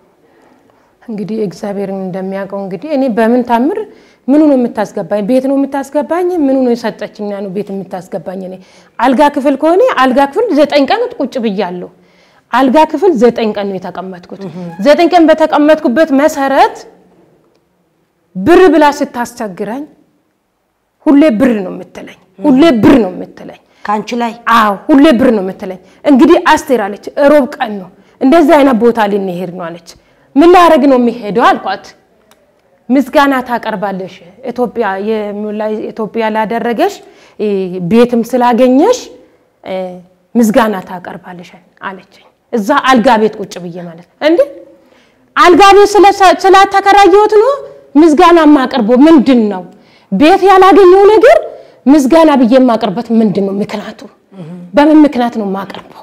እንግዲህ እግዚአብሔርን እንደሚያውቀው እንግዲህ እኔ በምን ታምር ምኑ ነው የምታስገባኝ? ቤት ነው የምታስገባኝ? ምኑ ነው የሰጠችኛ ነው ቤት የምታስገባኝ? እኔ አልጋ ክፍል ከሆነ አልጋ ክፍል ዘጠኝ ቀን ቁጭ ብያለሁ። አልጋ ክፍል ዘጠኝ ቀን ነው የተቀመጥኩት። ዘጠኝ ቀን በተቀመጥኩበት መሰረት ብር ብላ ስታስቸግረኝ ሁሌ ብር ነው የምትለኝ፣ ሁሌ ብር ነው የምትለኝ። ከአንቺ ላይ አዎ ሁሌ ብር ነው የምትለኝ። እንግዲህ አስቴር አለች፣ ሮብ ቀን ነው እንደዚህ አይነት ቦታ ልንሄድ ነው አለች። ምን ላደርግ ነው የሚሄደው አልኳት። ምስጋና ታቀርባለሽ ኢትዮጵያ ኢትዮጵያ ላደረገሽ ቤትም ስላገኘሽ ምስጋና ታቀርባለሽ አለችኝ። እዛ አልጋ ቤት ቁጭ ብዬ ማለት እንዴ አልጋ ቤት ስላተከራየሁት ነው ምስጋና የማቀርበው ምንድን ነው? ቤት ያላገኘው ነገር ምስጋና ብዬ የማቀርበት ምንድን ነው ምክንያቱ? በምን ምክንያት ነው የማቀርበው?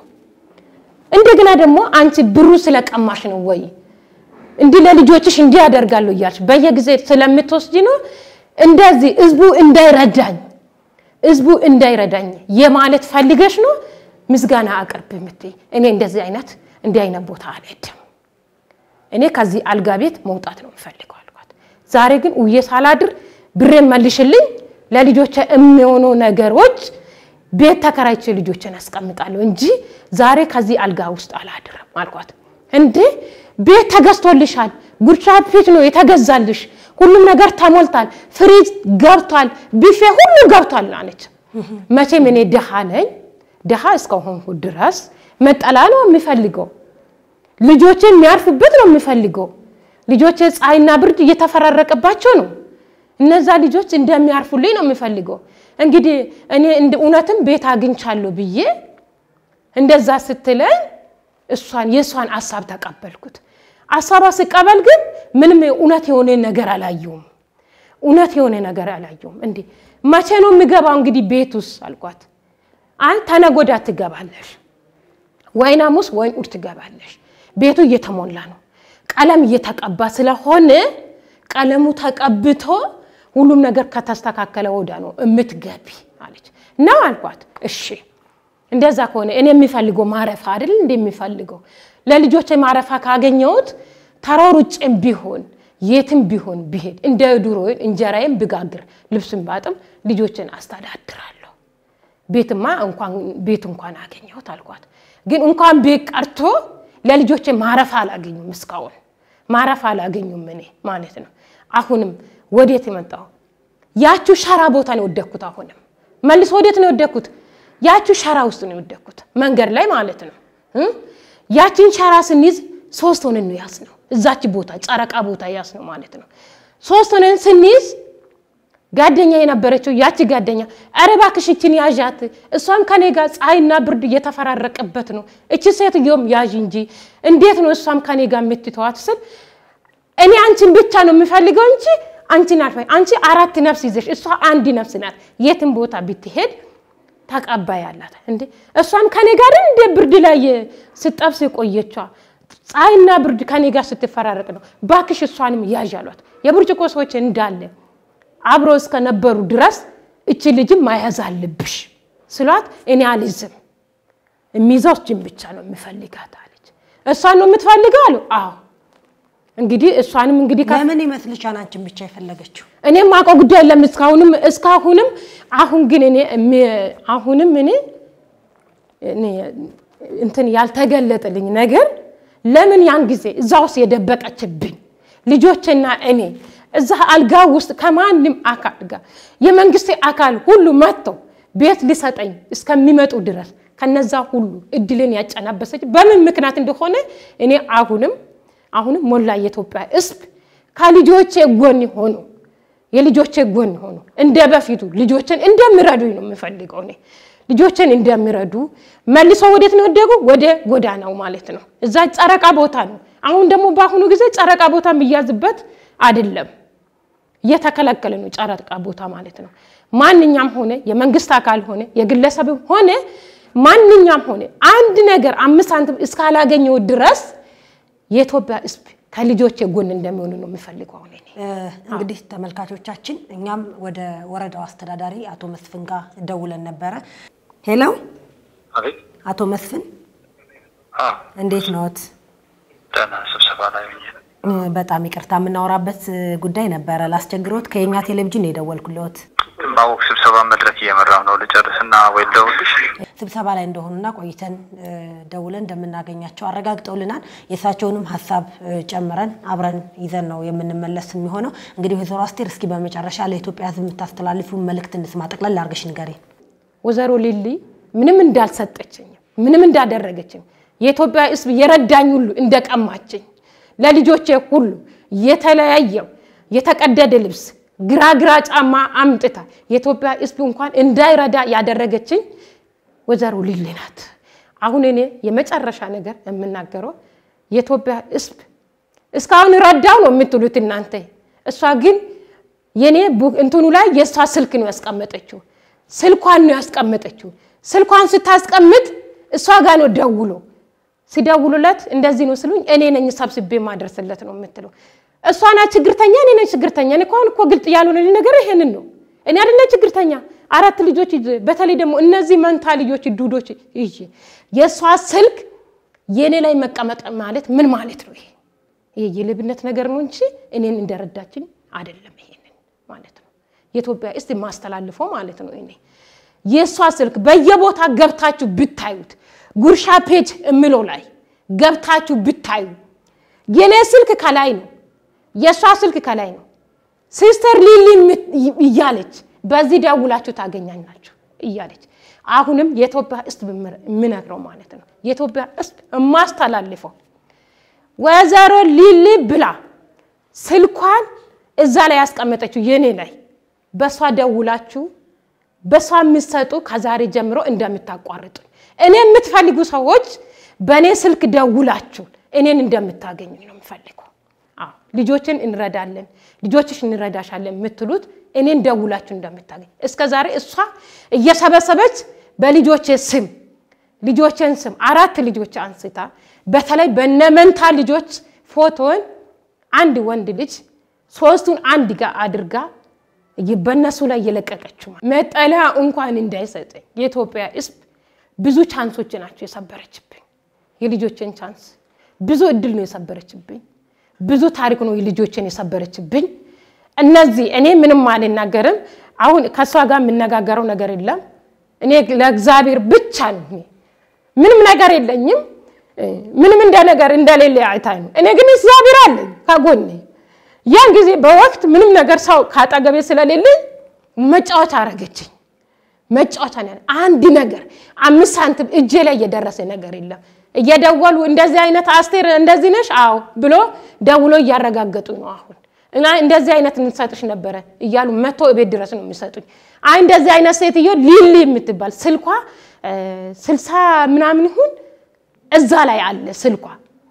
እንደገና ደግሞ አንቺ ብሩ ስለቀማሽ ነው ወይ እንዲህ ለልጆችሽ እንዲህ ያደርጋለሁ እያልሽ በየጊዜ ስለምትወስጂ ነው እንደዚህ ህዝቡ እንዳይረዳኝ ህዝቡ እንዳይረዳኝ የማለት ፈልገሽ ነው ምስጋና አቅርብ የምትይ። እኔ እንደዚህ አይነት እንዲህ አይነት ቦታ አልሄድም። እኔ ከዚህ አልጋ ቤት መውጣት ነው የምፈልገው አልኳት። ዛሬ ግን ውዬ ሳላድር ብሬን መልሽልኝ፣ ለልጆቼ የሚሆኑ ነገሮች ቤት ተከራይቼ ልጆችን አስቀምጣለሁ እንጂ ዛሬ ከዚህ አልጋ ውስጥ አላድርም አልኳት። እንዴ ቤት ተገዝቶልሻል፣ ጉርሻ ፊት ነው የተገዛልሽ፣ ሁሉም ነገር ተሞልቷል፣ ፍሪጅ ገብቷል፣ ቢፌ ሁሉ ገብቷል አለች። መቼም እኔ ድሃ ነኝ። ድሃ እስከሆንኩ ድረስ መጠላ ነው የሚፈልገው። ልጆቼ የሚያርፉበት ነው የሚፈልገው። ልጆቼ ፀሐይና ብርድ እየተፈራረቀባቸው ነው። እነዛ ልጆች እንደሚያርፉልኝ ነው የሚፈልገው። እንግዲህ እኔ እውነትም ቤት አግኝቻለሁ ብዬ እንደዛ ስትለኝ እሷን የእሷን ሀሳብ ተቀበልኩት። ሀሳቧ ስቀበል ግን ምንም እውነት የሆነ ነገር አላየውም። እውነት የሆነ ነገር አላየውም። እንዴ መቼ ነው የሚገባው እንግዲህ ቤት ውስጥ አልኳት። አይ ተነጎዳ ትገባለሽ፣ ወይን ሐሙስ ወይን እሑድ ትገባለሽ። ቤቱ እየተሞላ ነው፣ ቀለም እየተቀባ ስለሆነ ቀለሙ ተቀብቶ ሁሉም ነገር ከተስተካከለ ወዳ ነው እምትገቢ አለች። ነው አልኳት። እሺ እንደዛ ከሆነ እኔ የሚፈልገው ማረፋ አይደል እንደ የሚፈልገው ለልጆች ማረፋ ካገኘሁት ተሯሩጬም ቢሆን የትም ቢሆን ብሄድ እንደ ድሮ እንጀራዬም ብጋግር ልብስም ባጥም ልጆችን አስተዳድራለሁ። ቤትማ እንኳን ቤት እንኳን አገኘሁት አልኳት። ግን እንኳን ቤት ቀርቶ ለልጆች ማረፋ አላገኙም። እስካሁን ማረፋ አላገኙም እኔ ማለት ነው። አሁንም ወዴት የመጣሁ ያችሁ ሸራ ቦታ ነው የወደኩት። አሁንም መልሶ ወዴት ነው የወደኩት? ያችሁ ሸራ ውስጥ ነው የወደኩት፣ መንገድ ላይ ማለት ነው። ያችን ሸራ ስንይዝ ሶስት ሆነን ነው ያዝ ነው እዛች ቦታ ጨረቃ ቦታ ያዝ ነው ማለት ነው። ሶስት ሆነን ስንይዝ ጓደኛ የነበረችው ያቺ ጓደኛ ኧረ እባክሽ እችን ያዣት፣ እሷም ከኔ ጋር ፀሐይና ብርድ እየተፈራረቀበት ነው፣ እቺ ሴትዮም ያዥ እንጂ እንዴት ነው እሷም ከኔ ጋር የምትተዋት ስል እኔ አንቺን ብቻ ነው የምፈልገው እንጂ አንቺን አልፈ አንቺ አራት ነፍስ ይዘሽ እሷ አንድ ነፍስ ናት። የትም ቦታ ብትሄድ ተቀባይ አላት። እንዴ እሷም ከኔ ጋር እንደ ብርድ ላይ ስጠብስ የቆየቿ ፀሐይና ብርድ ከኔ ጋር ስትፈራረቅ ነው። ባክሽ እሷንም ያዥ አሏት። የብርጭቆ ሰዎች እንዳለ አብሮ እስከነበሩ ድረስ እቺ ልጅም ማያዝ አለብሽ ስሏት፣ እኔ አልይዝም የሚይዘው እችን ብቻ ነው የምፈልጋት አለች። እሷን ነው የምትፈልገው አሉ። አዎ እንግዲህ እሷንም እንግዲህ ለምን ይመስልሻል አንቺን ብቻ የፈለገችው? እኔም አውቀው ጉዳይ የለም እስካሁንም እስካሁንም አሁን ግን እኔ አሁንም እኔ እንትን ያልተገለጠልኝ ነገር ለምን ያን ጊዜ እዛ ውስጥ የደበቀችብኝ ልጆችና እኔ እዛ አልጋ ውስጥ ከማንም አካል ጋር የመንግስት አካል ሁሉ መጥተው ቤት ሊሰጠኝ እስከሚመጡ ድረስ ከነዛ ሁሉ እድልን ያጨናበሰች በምን ምክንያት እንደሆነ እኔ አሁንም አሁንም ሞላ የኢትዮጵያ ሕዝብ ከልጆቼ ጎን ሆኖ የልጆቼ ጎን ሆኑ እንደ በፊቱ ልጆችን እንደሚረዱኝ ነው የምፈልገው እኔ ልጆችን እንደሚረዱ መልሶ ወዴት ነው ወደጉ? ወደ ጎዳናው ማለት ነው። እዛ ጨረቃ ቦታ ነው። አሁን ደግሞ በአሁኑ ጊዜ ጨረቃ ቦታ የሚያዝበት አይደለም፣ እየተከለከለ ነው ጨረቃ ቦታ ማለት ነው። ማንኛም ሆነ የመንግስት አካል ሆነ የግለሰብ ሆነ ማንኛም ሆነ አንድ ነገር አምስት ሳንቲም እስካላገኘው ድረስ የኢትዮጵያ ሕዝብ ከልጆች ጎን እንደሚሆኑ ነው የሚፈልገው። አሁን እኔ እንግዲህ ተመልካቾቻችን እኛም ወደ ወረዳው አስተዳዳሪ አቶ መስፍን ጋር ደውለን ነበረ። ሄሎ አቤት። አቶ መስፍን አዎ፣ እንዴት ነዎት? ደህና ስብሰባ ላይ ሆኜ ነው። እ፣ በጣም ይቅርታ የምናወራበት ጉዳይ ነበረ ላስቸግሮት። ከየኛ ቴሌቪዥን ነው የደወልኩልዎት። ማወቅ ስብሰባ መድረክ እየመራሁ ነው። ልጨርስና ወይ ልደውልልሽ? ስብሰባ ላይ እንደሆኑና ቆይተን እ፣ ደውለን እንደምናገኛቸው አረጋግጠውልናል። የእሳቸውንም ሀሳብ እ፣ ጨምረን አብረን ይዘን ነው የምንመለስ የሚሆነው። እንግዲህ ወይዘሮ አስቴር እስኪ በመጨረሻ ለኢትዮጵያ ሕዝብ የምታስተላልፊውን መልእክት እንስማ። ጠቅለል አድርገሽ ንገሪን። ወይዘሮ ሊሊ ምንም እንዳልሰጠችኝ ምንም እንዳደረገችኝ የኢትዮጵያ ሕዝብ የረዳኝ ሁሉ እንደቀማችኝ ለልጆቼ ሁሉ የተለያየው የተቀደደ ልብስ ግራ ግራ ጫማ አምጥታ የኢትዮጵያ ሕዝብ እንኳን እንዳይረዳ ያደረገችኝ ወይዘሮ ሊሊ ናት። አሁን እኔ የመጨረሻ ነገር የምናገረው የኢትዮጵያ ሕዝብ እስካሁን ረዳው ነው የምትሉት እናንተ። እሷ ግን የኔ ቡ- እንትኑ ላይ የእሷ ስልክ ነው ያስቀመጠችው። ስልኳን ነው ያስቀመጠችው። ስልኳን ስታስቀምጥ እሷ ጋር ነው ደውሎ ሲደውሉለት እንደዚህ ነው ስሉኝ እኔ ነኝ ሰብስቤ ማደርስለት ነው የምትለው። እሷ ናት ችግርተኛ፣ እኔ ነኝ ችግርተኛ። እኔ እኮ አሁን እኮ ግልጥ ያልሆነ ነገር ይሄንን ነው። እኔ አይደለ ችግርተኛ፣ አራት ልጆች ይዤ በተለይ ደግሞ እነዚህ መንታ ልጆች ዱዶች ይዤ የእሷ ስልክ የእኔ ላይ መቀመጥ ማለት ምን ማለት ነው? ይሄ ይሄ የልብነት ነገር ነው እንጂ እኔን እንደረዳችኝ አይደለም። ይሄንን ማለት ነው የኢትዮጵያ እስቲ ማስተላልፈው ማለት ነው እኔ የእሷ ስልክ በየቦታ ገብታችሁ ብታዩት ጉርሻ ፔጅ እምለው ላይ ገብታችሁ ብታዩ የኔ ስልክ ከላይ ነው፣ የእሷ ስልክ ከላይ ነው። ሲስተር ሊሊ ምት- እያለች በዚህ ደውላችሁ ታገኛኛችሁ እያለች አሁንም የኢትዮጵያ ሕዝብ የምነግረው ማለት ነው የኢትዮጵያ ሕዝብ የማስተላልፈው ወይዘሮ ሊሊ ብላ ስልኳን እዛ ላይ ያስቀመጠችው የኔ ላይ በእሷ ደውላችሁ በእሷ የምትሰጡ ከዛሬ ጀምሮ እንደምታቋርጡ እኔ የምትፈልጉ ሰዎች በእኔ ስልክ ደውላችሁ እኔን እንደምታገኙ ነው የምፈልገው። አዎ ልጆችን እንረዳለን፣ ልጆችሽ እንረዳሻለን የምትሉት እኔን ደውላችሁ እንደምታገኝ እስከ ዛሬ እሷ እየሰበሰበች በልጆቼ ስም ልጆቼን ስም አራት ልጆች አንስታ በተለይ በነመንታ ልጆች ፎቶን አንድ ወንድ ልጅ ሶስቱን አንድ ጋር አድርጋ በእነሱ ላይ እየለቀቀችው መጠለያ እንኳን እንዳይሰጠኝ የኢትዮጵያ ሕዝብ ብዙ ቻንሶች ናቸው የሰበረችብኝ። የልጆችን ቻንስ ብዙ እድል ነው የሰበረችብኝ። ብዙ ታሪክ ነው የልጆችን የሰበረችብኝ። እነዚህ እኔ ምንም አልናገርም። አሁን ከእሷ ጋር የምነጋገረው ነገር የለም። እኔ ለእግዚአብሔር ብቻ ነው። እኔ ምንም ነገር የለኝም። ምንም እንደ ነገር እንደሌለ አይታይ ነው። እኔ ግን እግዚአብሔር አለኝ ከጎኔ። ያን ጊዜ በወቅት ምንም ነገር ሰው ካጠገቤ ስለሌለኝ መጫወቻ አረገችኝ። መጫወቻ ነው ያለ አንድ ነገር አምስት ሳንቲም እጄ ላይ እየደረሰ ነገር የለም። እየደወሉ እንደዚህ አይነት አስቴር እንደዚህ ነሽ አዎ ብሎ ደውሎ እያረጋገጡ ነው። አሁን እና እንደዚህ አይነት እንሰጥሽ ነበረ እያሉ መቶ ቤት ድረስ ነው የሚሰጡኝ። አይ እንደዚህ አይነት ሴትዮ ሊሊ የምትባል ስልኳ ስልሳ ምናምን ይሁን እዛ ላይ አለ ስልኳ።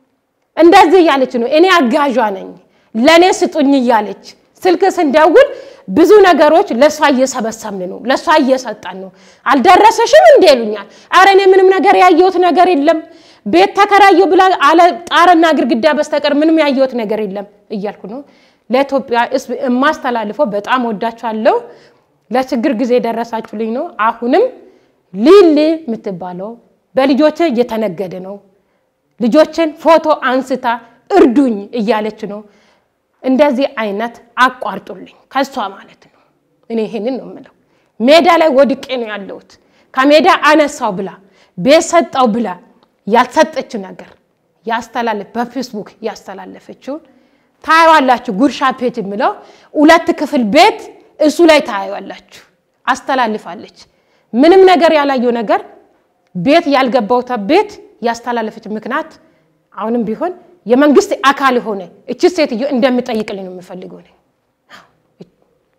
እንደዚህ እያለች ነው እኔ አጋዧ ነኝ ለእኔ ስጡኝ እያለች ስልክ ስንደውል ብዙ ነገሮች ለእሷ እየሰበሰብን ነው፣ ለእሷ እየሰጠን ነው። አልደረሰሽም እንዴ ይሉኛል። ኧረ እኔ ምንም ነገር ያየሁት ነገር የለም ቤት ተከራየሁ ብላ አለ ጣርና ግድግዳ በስተቀር ምንም ያየሁት ነገር የለም እያልኩ ነው። ለኢትዮጵያ ሕዝብ የማስተላልፈው በጣም ወዳችኋለሁ። ለችግር ጊዜ የደረሳችሁልኝ ነው። አሁንም ሊሊ የምትባለው በልጆቼ እየተነገደ ነው። ልጆችን ፎቶ አንስታ እርዱኝ እያለች ነው። እንደዚህ አይነት አቋርጡልኝ ከሷ ማለት ነው። እኔ ይሄንን ነው የምለው። ሜዳ ላይ ወድቄ ነው ያለሁት። ከሜዳ አነሳው ብላ ቤት ሰጠው ብላ ያልሰጠችው ነገር ያስተላለፍ በፌስቡክ ያስተላለፈችውን ታየዋላችሁ። ጉርሻ ፔጅ የምለው ሁለት ክፍል ቤት እሱ ላይ ታየዋላችሁ። አስተላልፋለች። ምንም ነገር ያላየው ነገር ቤት ያልገባውታ ቤት ያስተላለፈች ምክንያት አሁንም ቢሆን የመንግስት አካል የሆነ እቺ ሴትዮ እንደምጠይቅልኝ ነው የምፈልገው።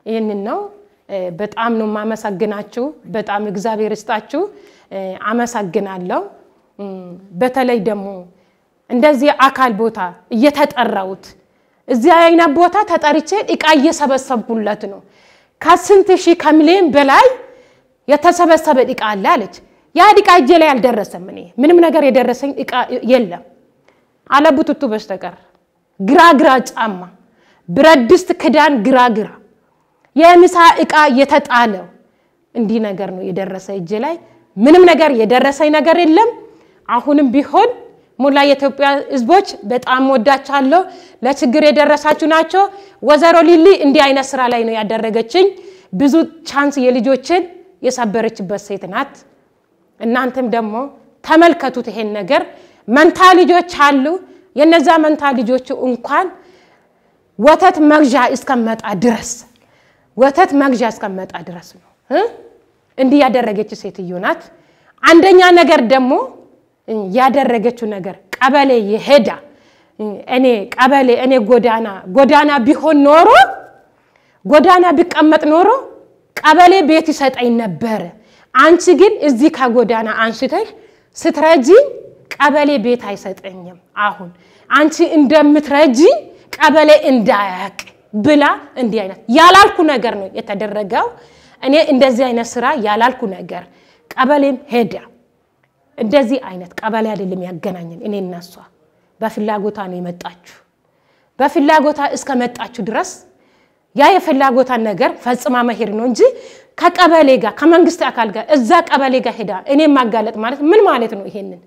ይህንን ነው። በጣም ነው የማመሰግናችሁ። በጣም እግዚአብሔር ይስጣችሁ። አመሰግናለሁ። በተለይ ደግሞ እንደዚህ አካል ቦታ እየተጠራሁት እዚህ አይነት ቦታ ተጠርቼ እቃ እየሰበሰብኩለት ነው። ከስንት ሺህ ከሚሊዮን በላይ የተሰበሰበ እቃ አለ አለች። ያ እቃ እጄ ላይ አልደረሰም። እኔ ምንም ነገር የደረሰኝ እቃ የለም አለቡትቱ በስተቀር ግራ ግራ ጫማ፣ ብረት ድስት ክዳን ግራ ግራ፣ የምሳ እቃ የተጣለው እንዲህ ነገር ነው የደረሰ እጄ ላይ። ምንም ነገር የደረሰኝ ነገር የለም። አሁንም ቢሆን ሙላ የኢትዮጵያ ሕዝቦች በጣም ወዳቻለሁ። ለችግር የደረሳችሁ ናቸው። ወይዘሮ ሊሊ እንዲህ አይነት ስራ ላይ ነው ያደረገችኝ። ብዙ ቻንስ የልጆችን የሰበረችበት ሴት ናት። እናንተም ደግሞ ተመልከቱት ይሄን ነገር። መንታ ልጆች አሉ። የነዛ መንታ ልጆቹ እንኳን ወተት መግዣ እስከመጣ ድረስ ወተት መግዣ እስከመጣ ድረስ ነው እንዲህ ያደረገች ሴትዮ ናት። አንደኛ ነገር ደግሞ ያደረገችው ነገር ቀበሌ የሄዳ እኔ ቀበሌ እኔ ጎዳና ጎዳና ቢሆን ኖሮ ጎዳና ቢቀመጥ ኖሮ ቀበሌ ቤት ይሰጠኝ ነበረ። አንቺ ግን እዚህ ከጎዳና አንስተሽ ስትረጂኝ ቀበሌ ቤት አይሰጠኝም። አሁን አንቺ እንደምትረጂኝ ቀበሌ እንዳያቅ ብላ እንዲህ አይነት ያላልኩ ነገር ነው የተደረገው። እኔ እንደዚህ አይነት ስራ ያላልኩ ነገር ቀበሌም ሄዳ እንደዚህ አይነት ቀበሌ አይደለም ያገናኘን። እኔ እና እሷ በፍላጎታ ነው የመጣችሁ። በፍላጎታ እስከመጣችሁ ድረስ ያ የፍላጎታን ነገር ፈጽማ መሄድ ነው እንጂ ከቀበሌ ጋር ከመንግስት አካል ጋር እዛ ቀበሌ ጋር ሄዳ እኔ ማጋለጥ ማለት ምን ማለት ነው? ይሄንን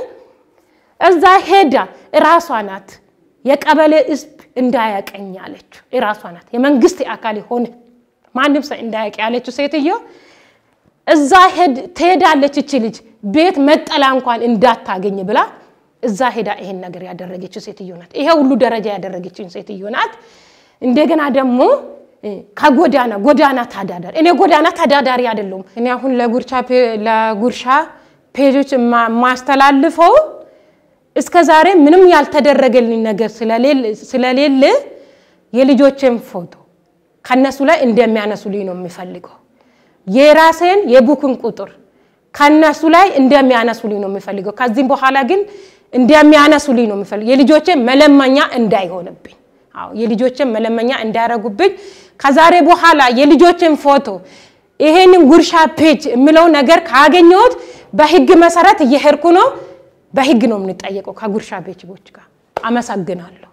እዛ ሄዳ እራሷ ናት የቀበሌ ህዝብ እንዳያቀኝ ያለችው እራሷ ናት። የመንግስት አካል የሆነ ማንም ሰው እንዳያቅ ያለችው ሴትዮ እዛ ትሄዳለች። እቺ ልጅ ቤት መጠላ እንኳን እንዳታገኝ ብላ እዛ ሄዳ ይሄን ነገር ያደረገችው ሴትዮ ናት። ይሄ ሁሉ ደረጃ ያደረገችው ሴትዮ ናት። እንደገና ደግሞ ከጎዳና ጎዳና ተዳዳሪ እኔ ጎዳና ተዳዳሪ አይደለሁም። እኔ አሁን ለጉርሻ ለጉርሻ ፔጆች ማስተላልፈው እስከ ዛሬ ምንም ያልተደረገልኝ ነገር ስለሌለ የልጆችን ፎቶ ከነሱ ላይ እንደሚያነሱልኝ ነው የሚፈልገው። የራሴን የቡክን ቁጥር ከነሱ ላይ እንደሚያነሱልኝ ነው የሚፈልገው። ከዚህም በኋላ ግን እንደሚያነሱልኝ ነው የሚፈልገው። የልጆችን መለመኛ እንዳይሆንብኝ፣ አዎ የልጆችን መለመኛ እንዳያረጉብኝ። ከዛሬ በኋላ የልጆችን ፎቶ ይሄንን ጉርሻ ፔጅ የምለው ነገር ካገኘሁት በህግ መሰረት እየሄድኩ ነው። በህግ ነው የምንጠየቀው ከጉርሻ ፔጆች ጋር። አመሰግናለሁ፣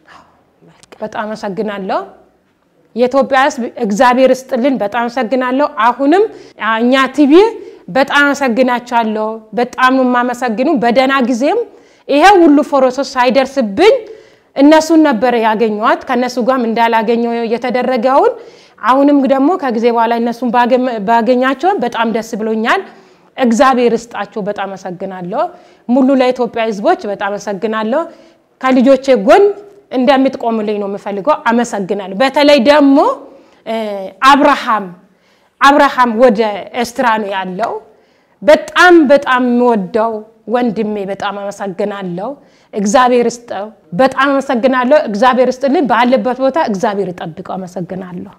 በጣም አመሰግናለሁ። የኢትዮጵያ ሕዝብ እግዚአብሔር ይስጥልን። በጣም አመሰግናለሁ። አሁንም እኛ ቲቪ በጣም አመሰግናቸዋለሁ። በጣም ነው የማመሰግኑ። በደህና ጊዜም ይሄ ሁሉ ፎሮሶስ ሳይደርስብኝ እነሱን ነበረ ያገኘዋት ከእነሱ ጋርም እንዳላገኘው የተደረገውን አሁንም ደግሞ ከጊዜ በኋላ እነሱን ባገኛቸውን በጣም ደስ ብሎኛል። እግዚአብሔር ይስጣቸው። በጣም አመሰግናለሁ። ሙሉ ለኢትዮጵያ ሕዝቦች በጣም አመሰግናለሁ። ከልጆቼ ጎን እንደምትቆምልኝ ነው የምፈልገው። አመሰግናለሁ። በተለይ ደግሞ አብርሃም አብርሃም ወደ ኤርትራ ነው ያለው። በጣም በጣም የምወደው ወንድሜ በጣም አመሰግናለሁ። እግዚአብሔር ይስጠው። በጣም አመሰግናለሁ። እግዚአብሔር ይስጥልኝ። ባለበት ቦታ እግዚአብሔር ይጠብቀው። አመሰግናለሁ።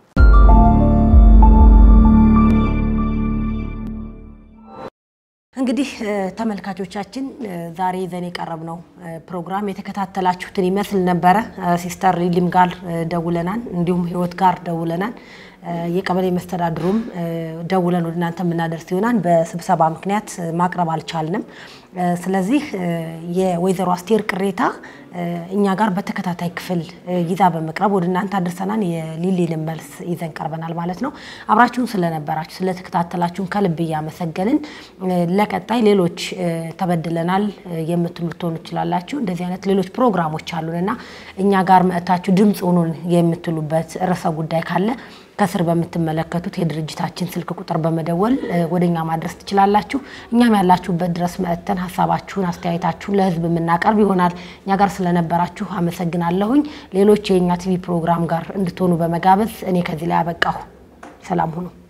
እንግዲህ ተመልካቾቻችን ዛሬ ይዘን የቀረብነው ፕሮግራም የተከታተላችሁትን ይመስል ነበረ። ሲስተር ሊሊም ጋር ደውለናል፣ እንዲሁም ህይወት ጋር ደውለናል። የቀበሌ መስተዳድሩም ደውለን ወደ እናንተ የምናደርስ ይሆናል። በስብሰባ ምክንያት ማቅረብ አልቻልንም። ስለዚህ የወይዘሮ አስቴር ቅሬታ እኛ ጋር በተከታታይ ክፍል ይዛ በመቅረብ ወደ እናንተ አድርሰናል። የሊሊን መልስ ይዘን ቀርበናል ማለት ነው። አብራችሁን ስለነበራችሁ ስለተከታተላችሁን ከልብ እያመሰገንን ለቀጣይ ሌሎች ተበድለናል የምትሉ ልትሆኑ ትችላላችሁ። እንደዚህ አይነት ሌሎች ፕሮግራሞች አሉንና እኛ ጋር መጥታችሁ ድምፅ ሆኑን የምትሉበት ርዕሰ ጉዳይ ካለ ከስር በምትመለከቱት የድርጅታችን ስልክ ቁጥር በመደወል ወደ እኛ ማድረስ ትችላላችሁ። እኛም ያላችሁበት ድረስ መጥተን ሀሳባችሁን፣ አስተያየታችሁን ለህዝብ የምናቀርብ ይሆናል። እኛ ጋር ስለነበራችሁ አመሰግናለሁኝ። ሌሎች የእኛ ቲቪ ፕሮግራም ጋር እንድትሆኑ በመጋበዝ እኔ ከዚህ ላይ አበቃሁ። ሰላም ሁኑ።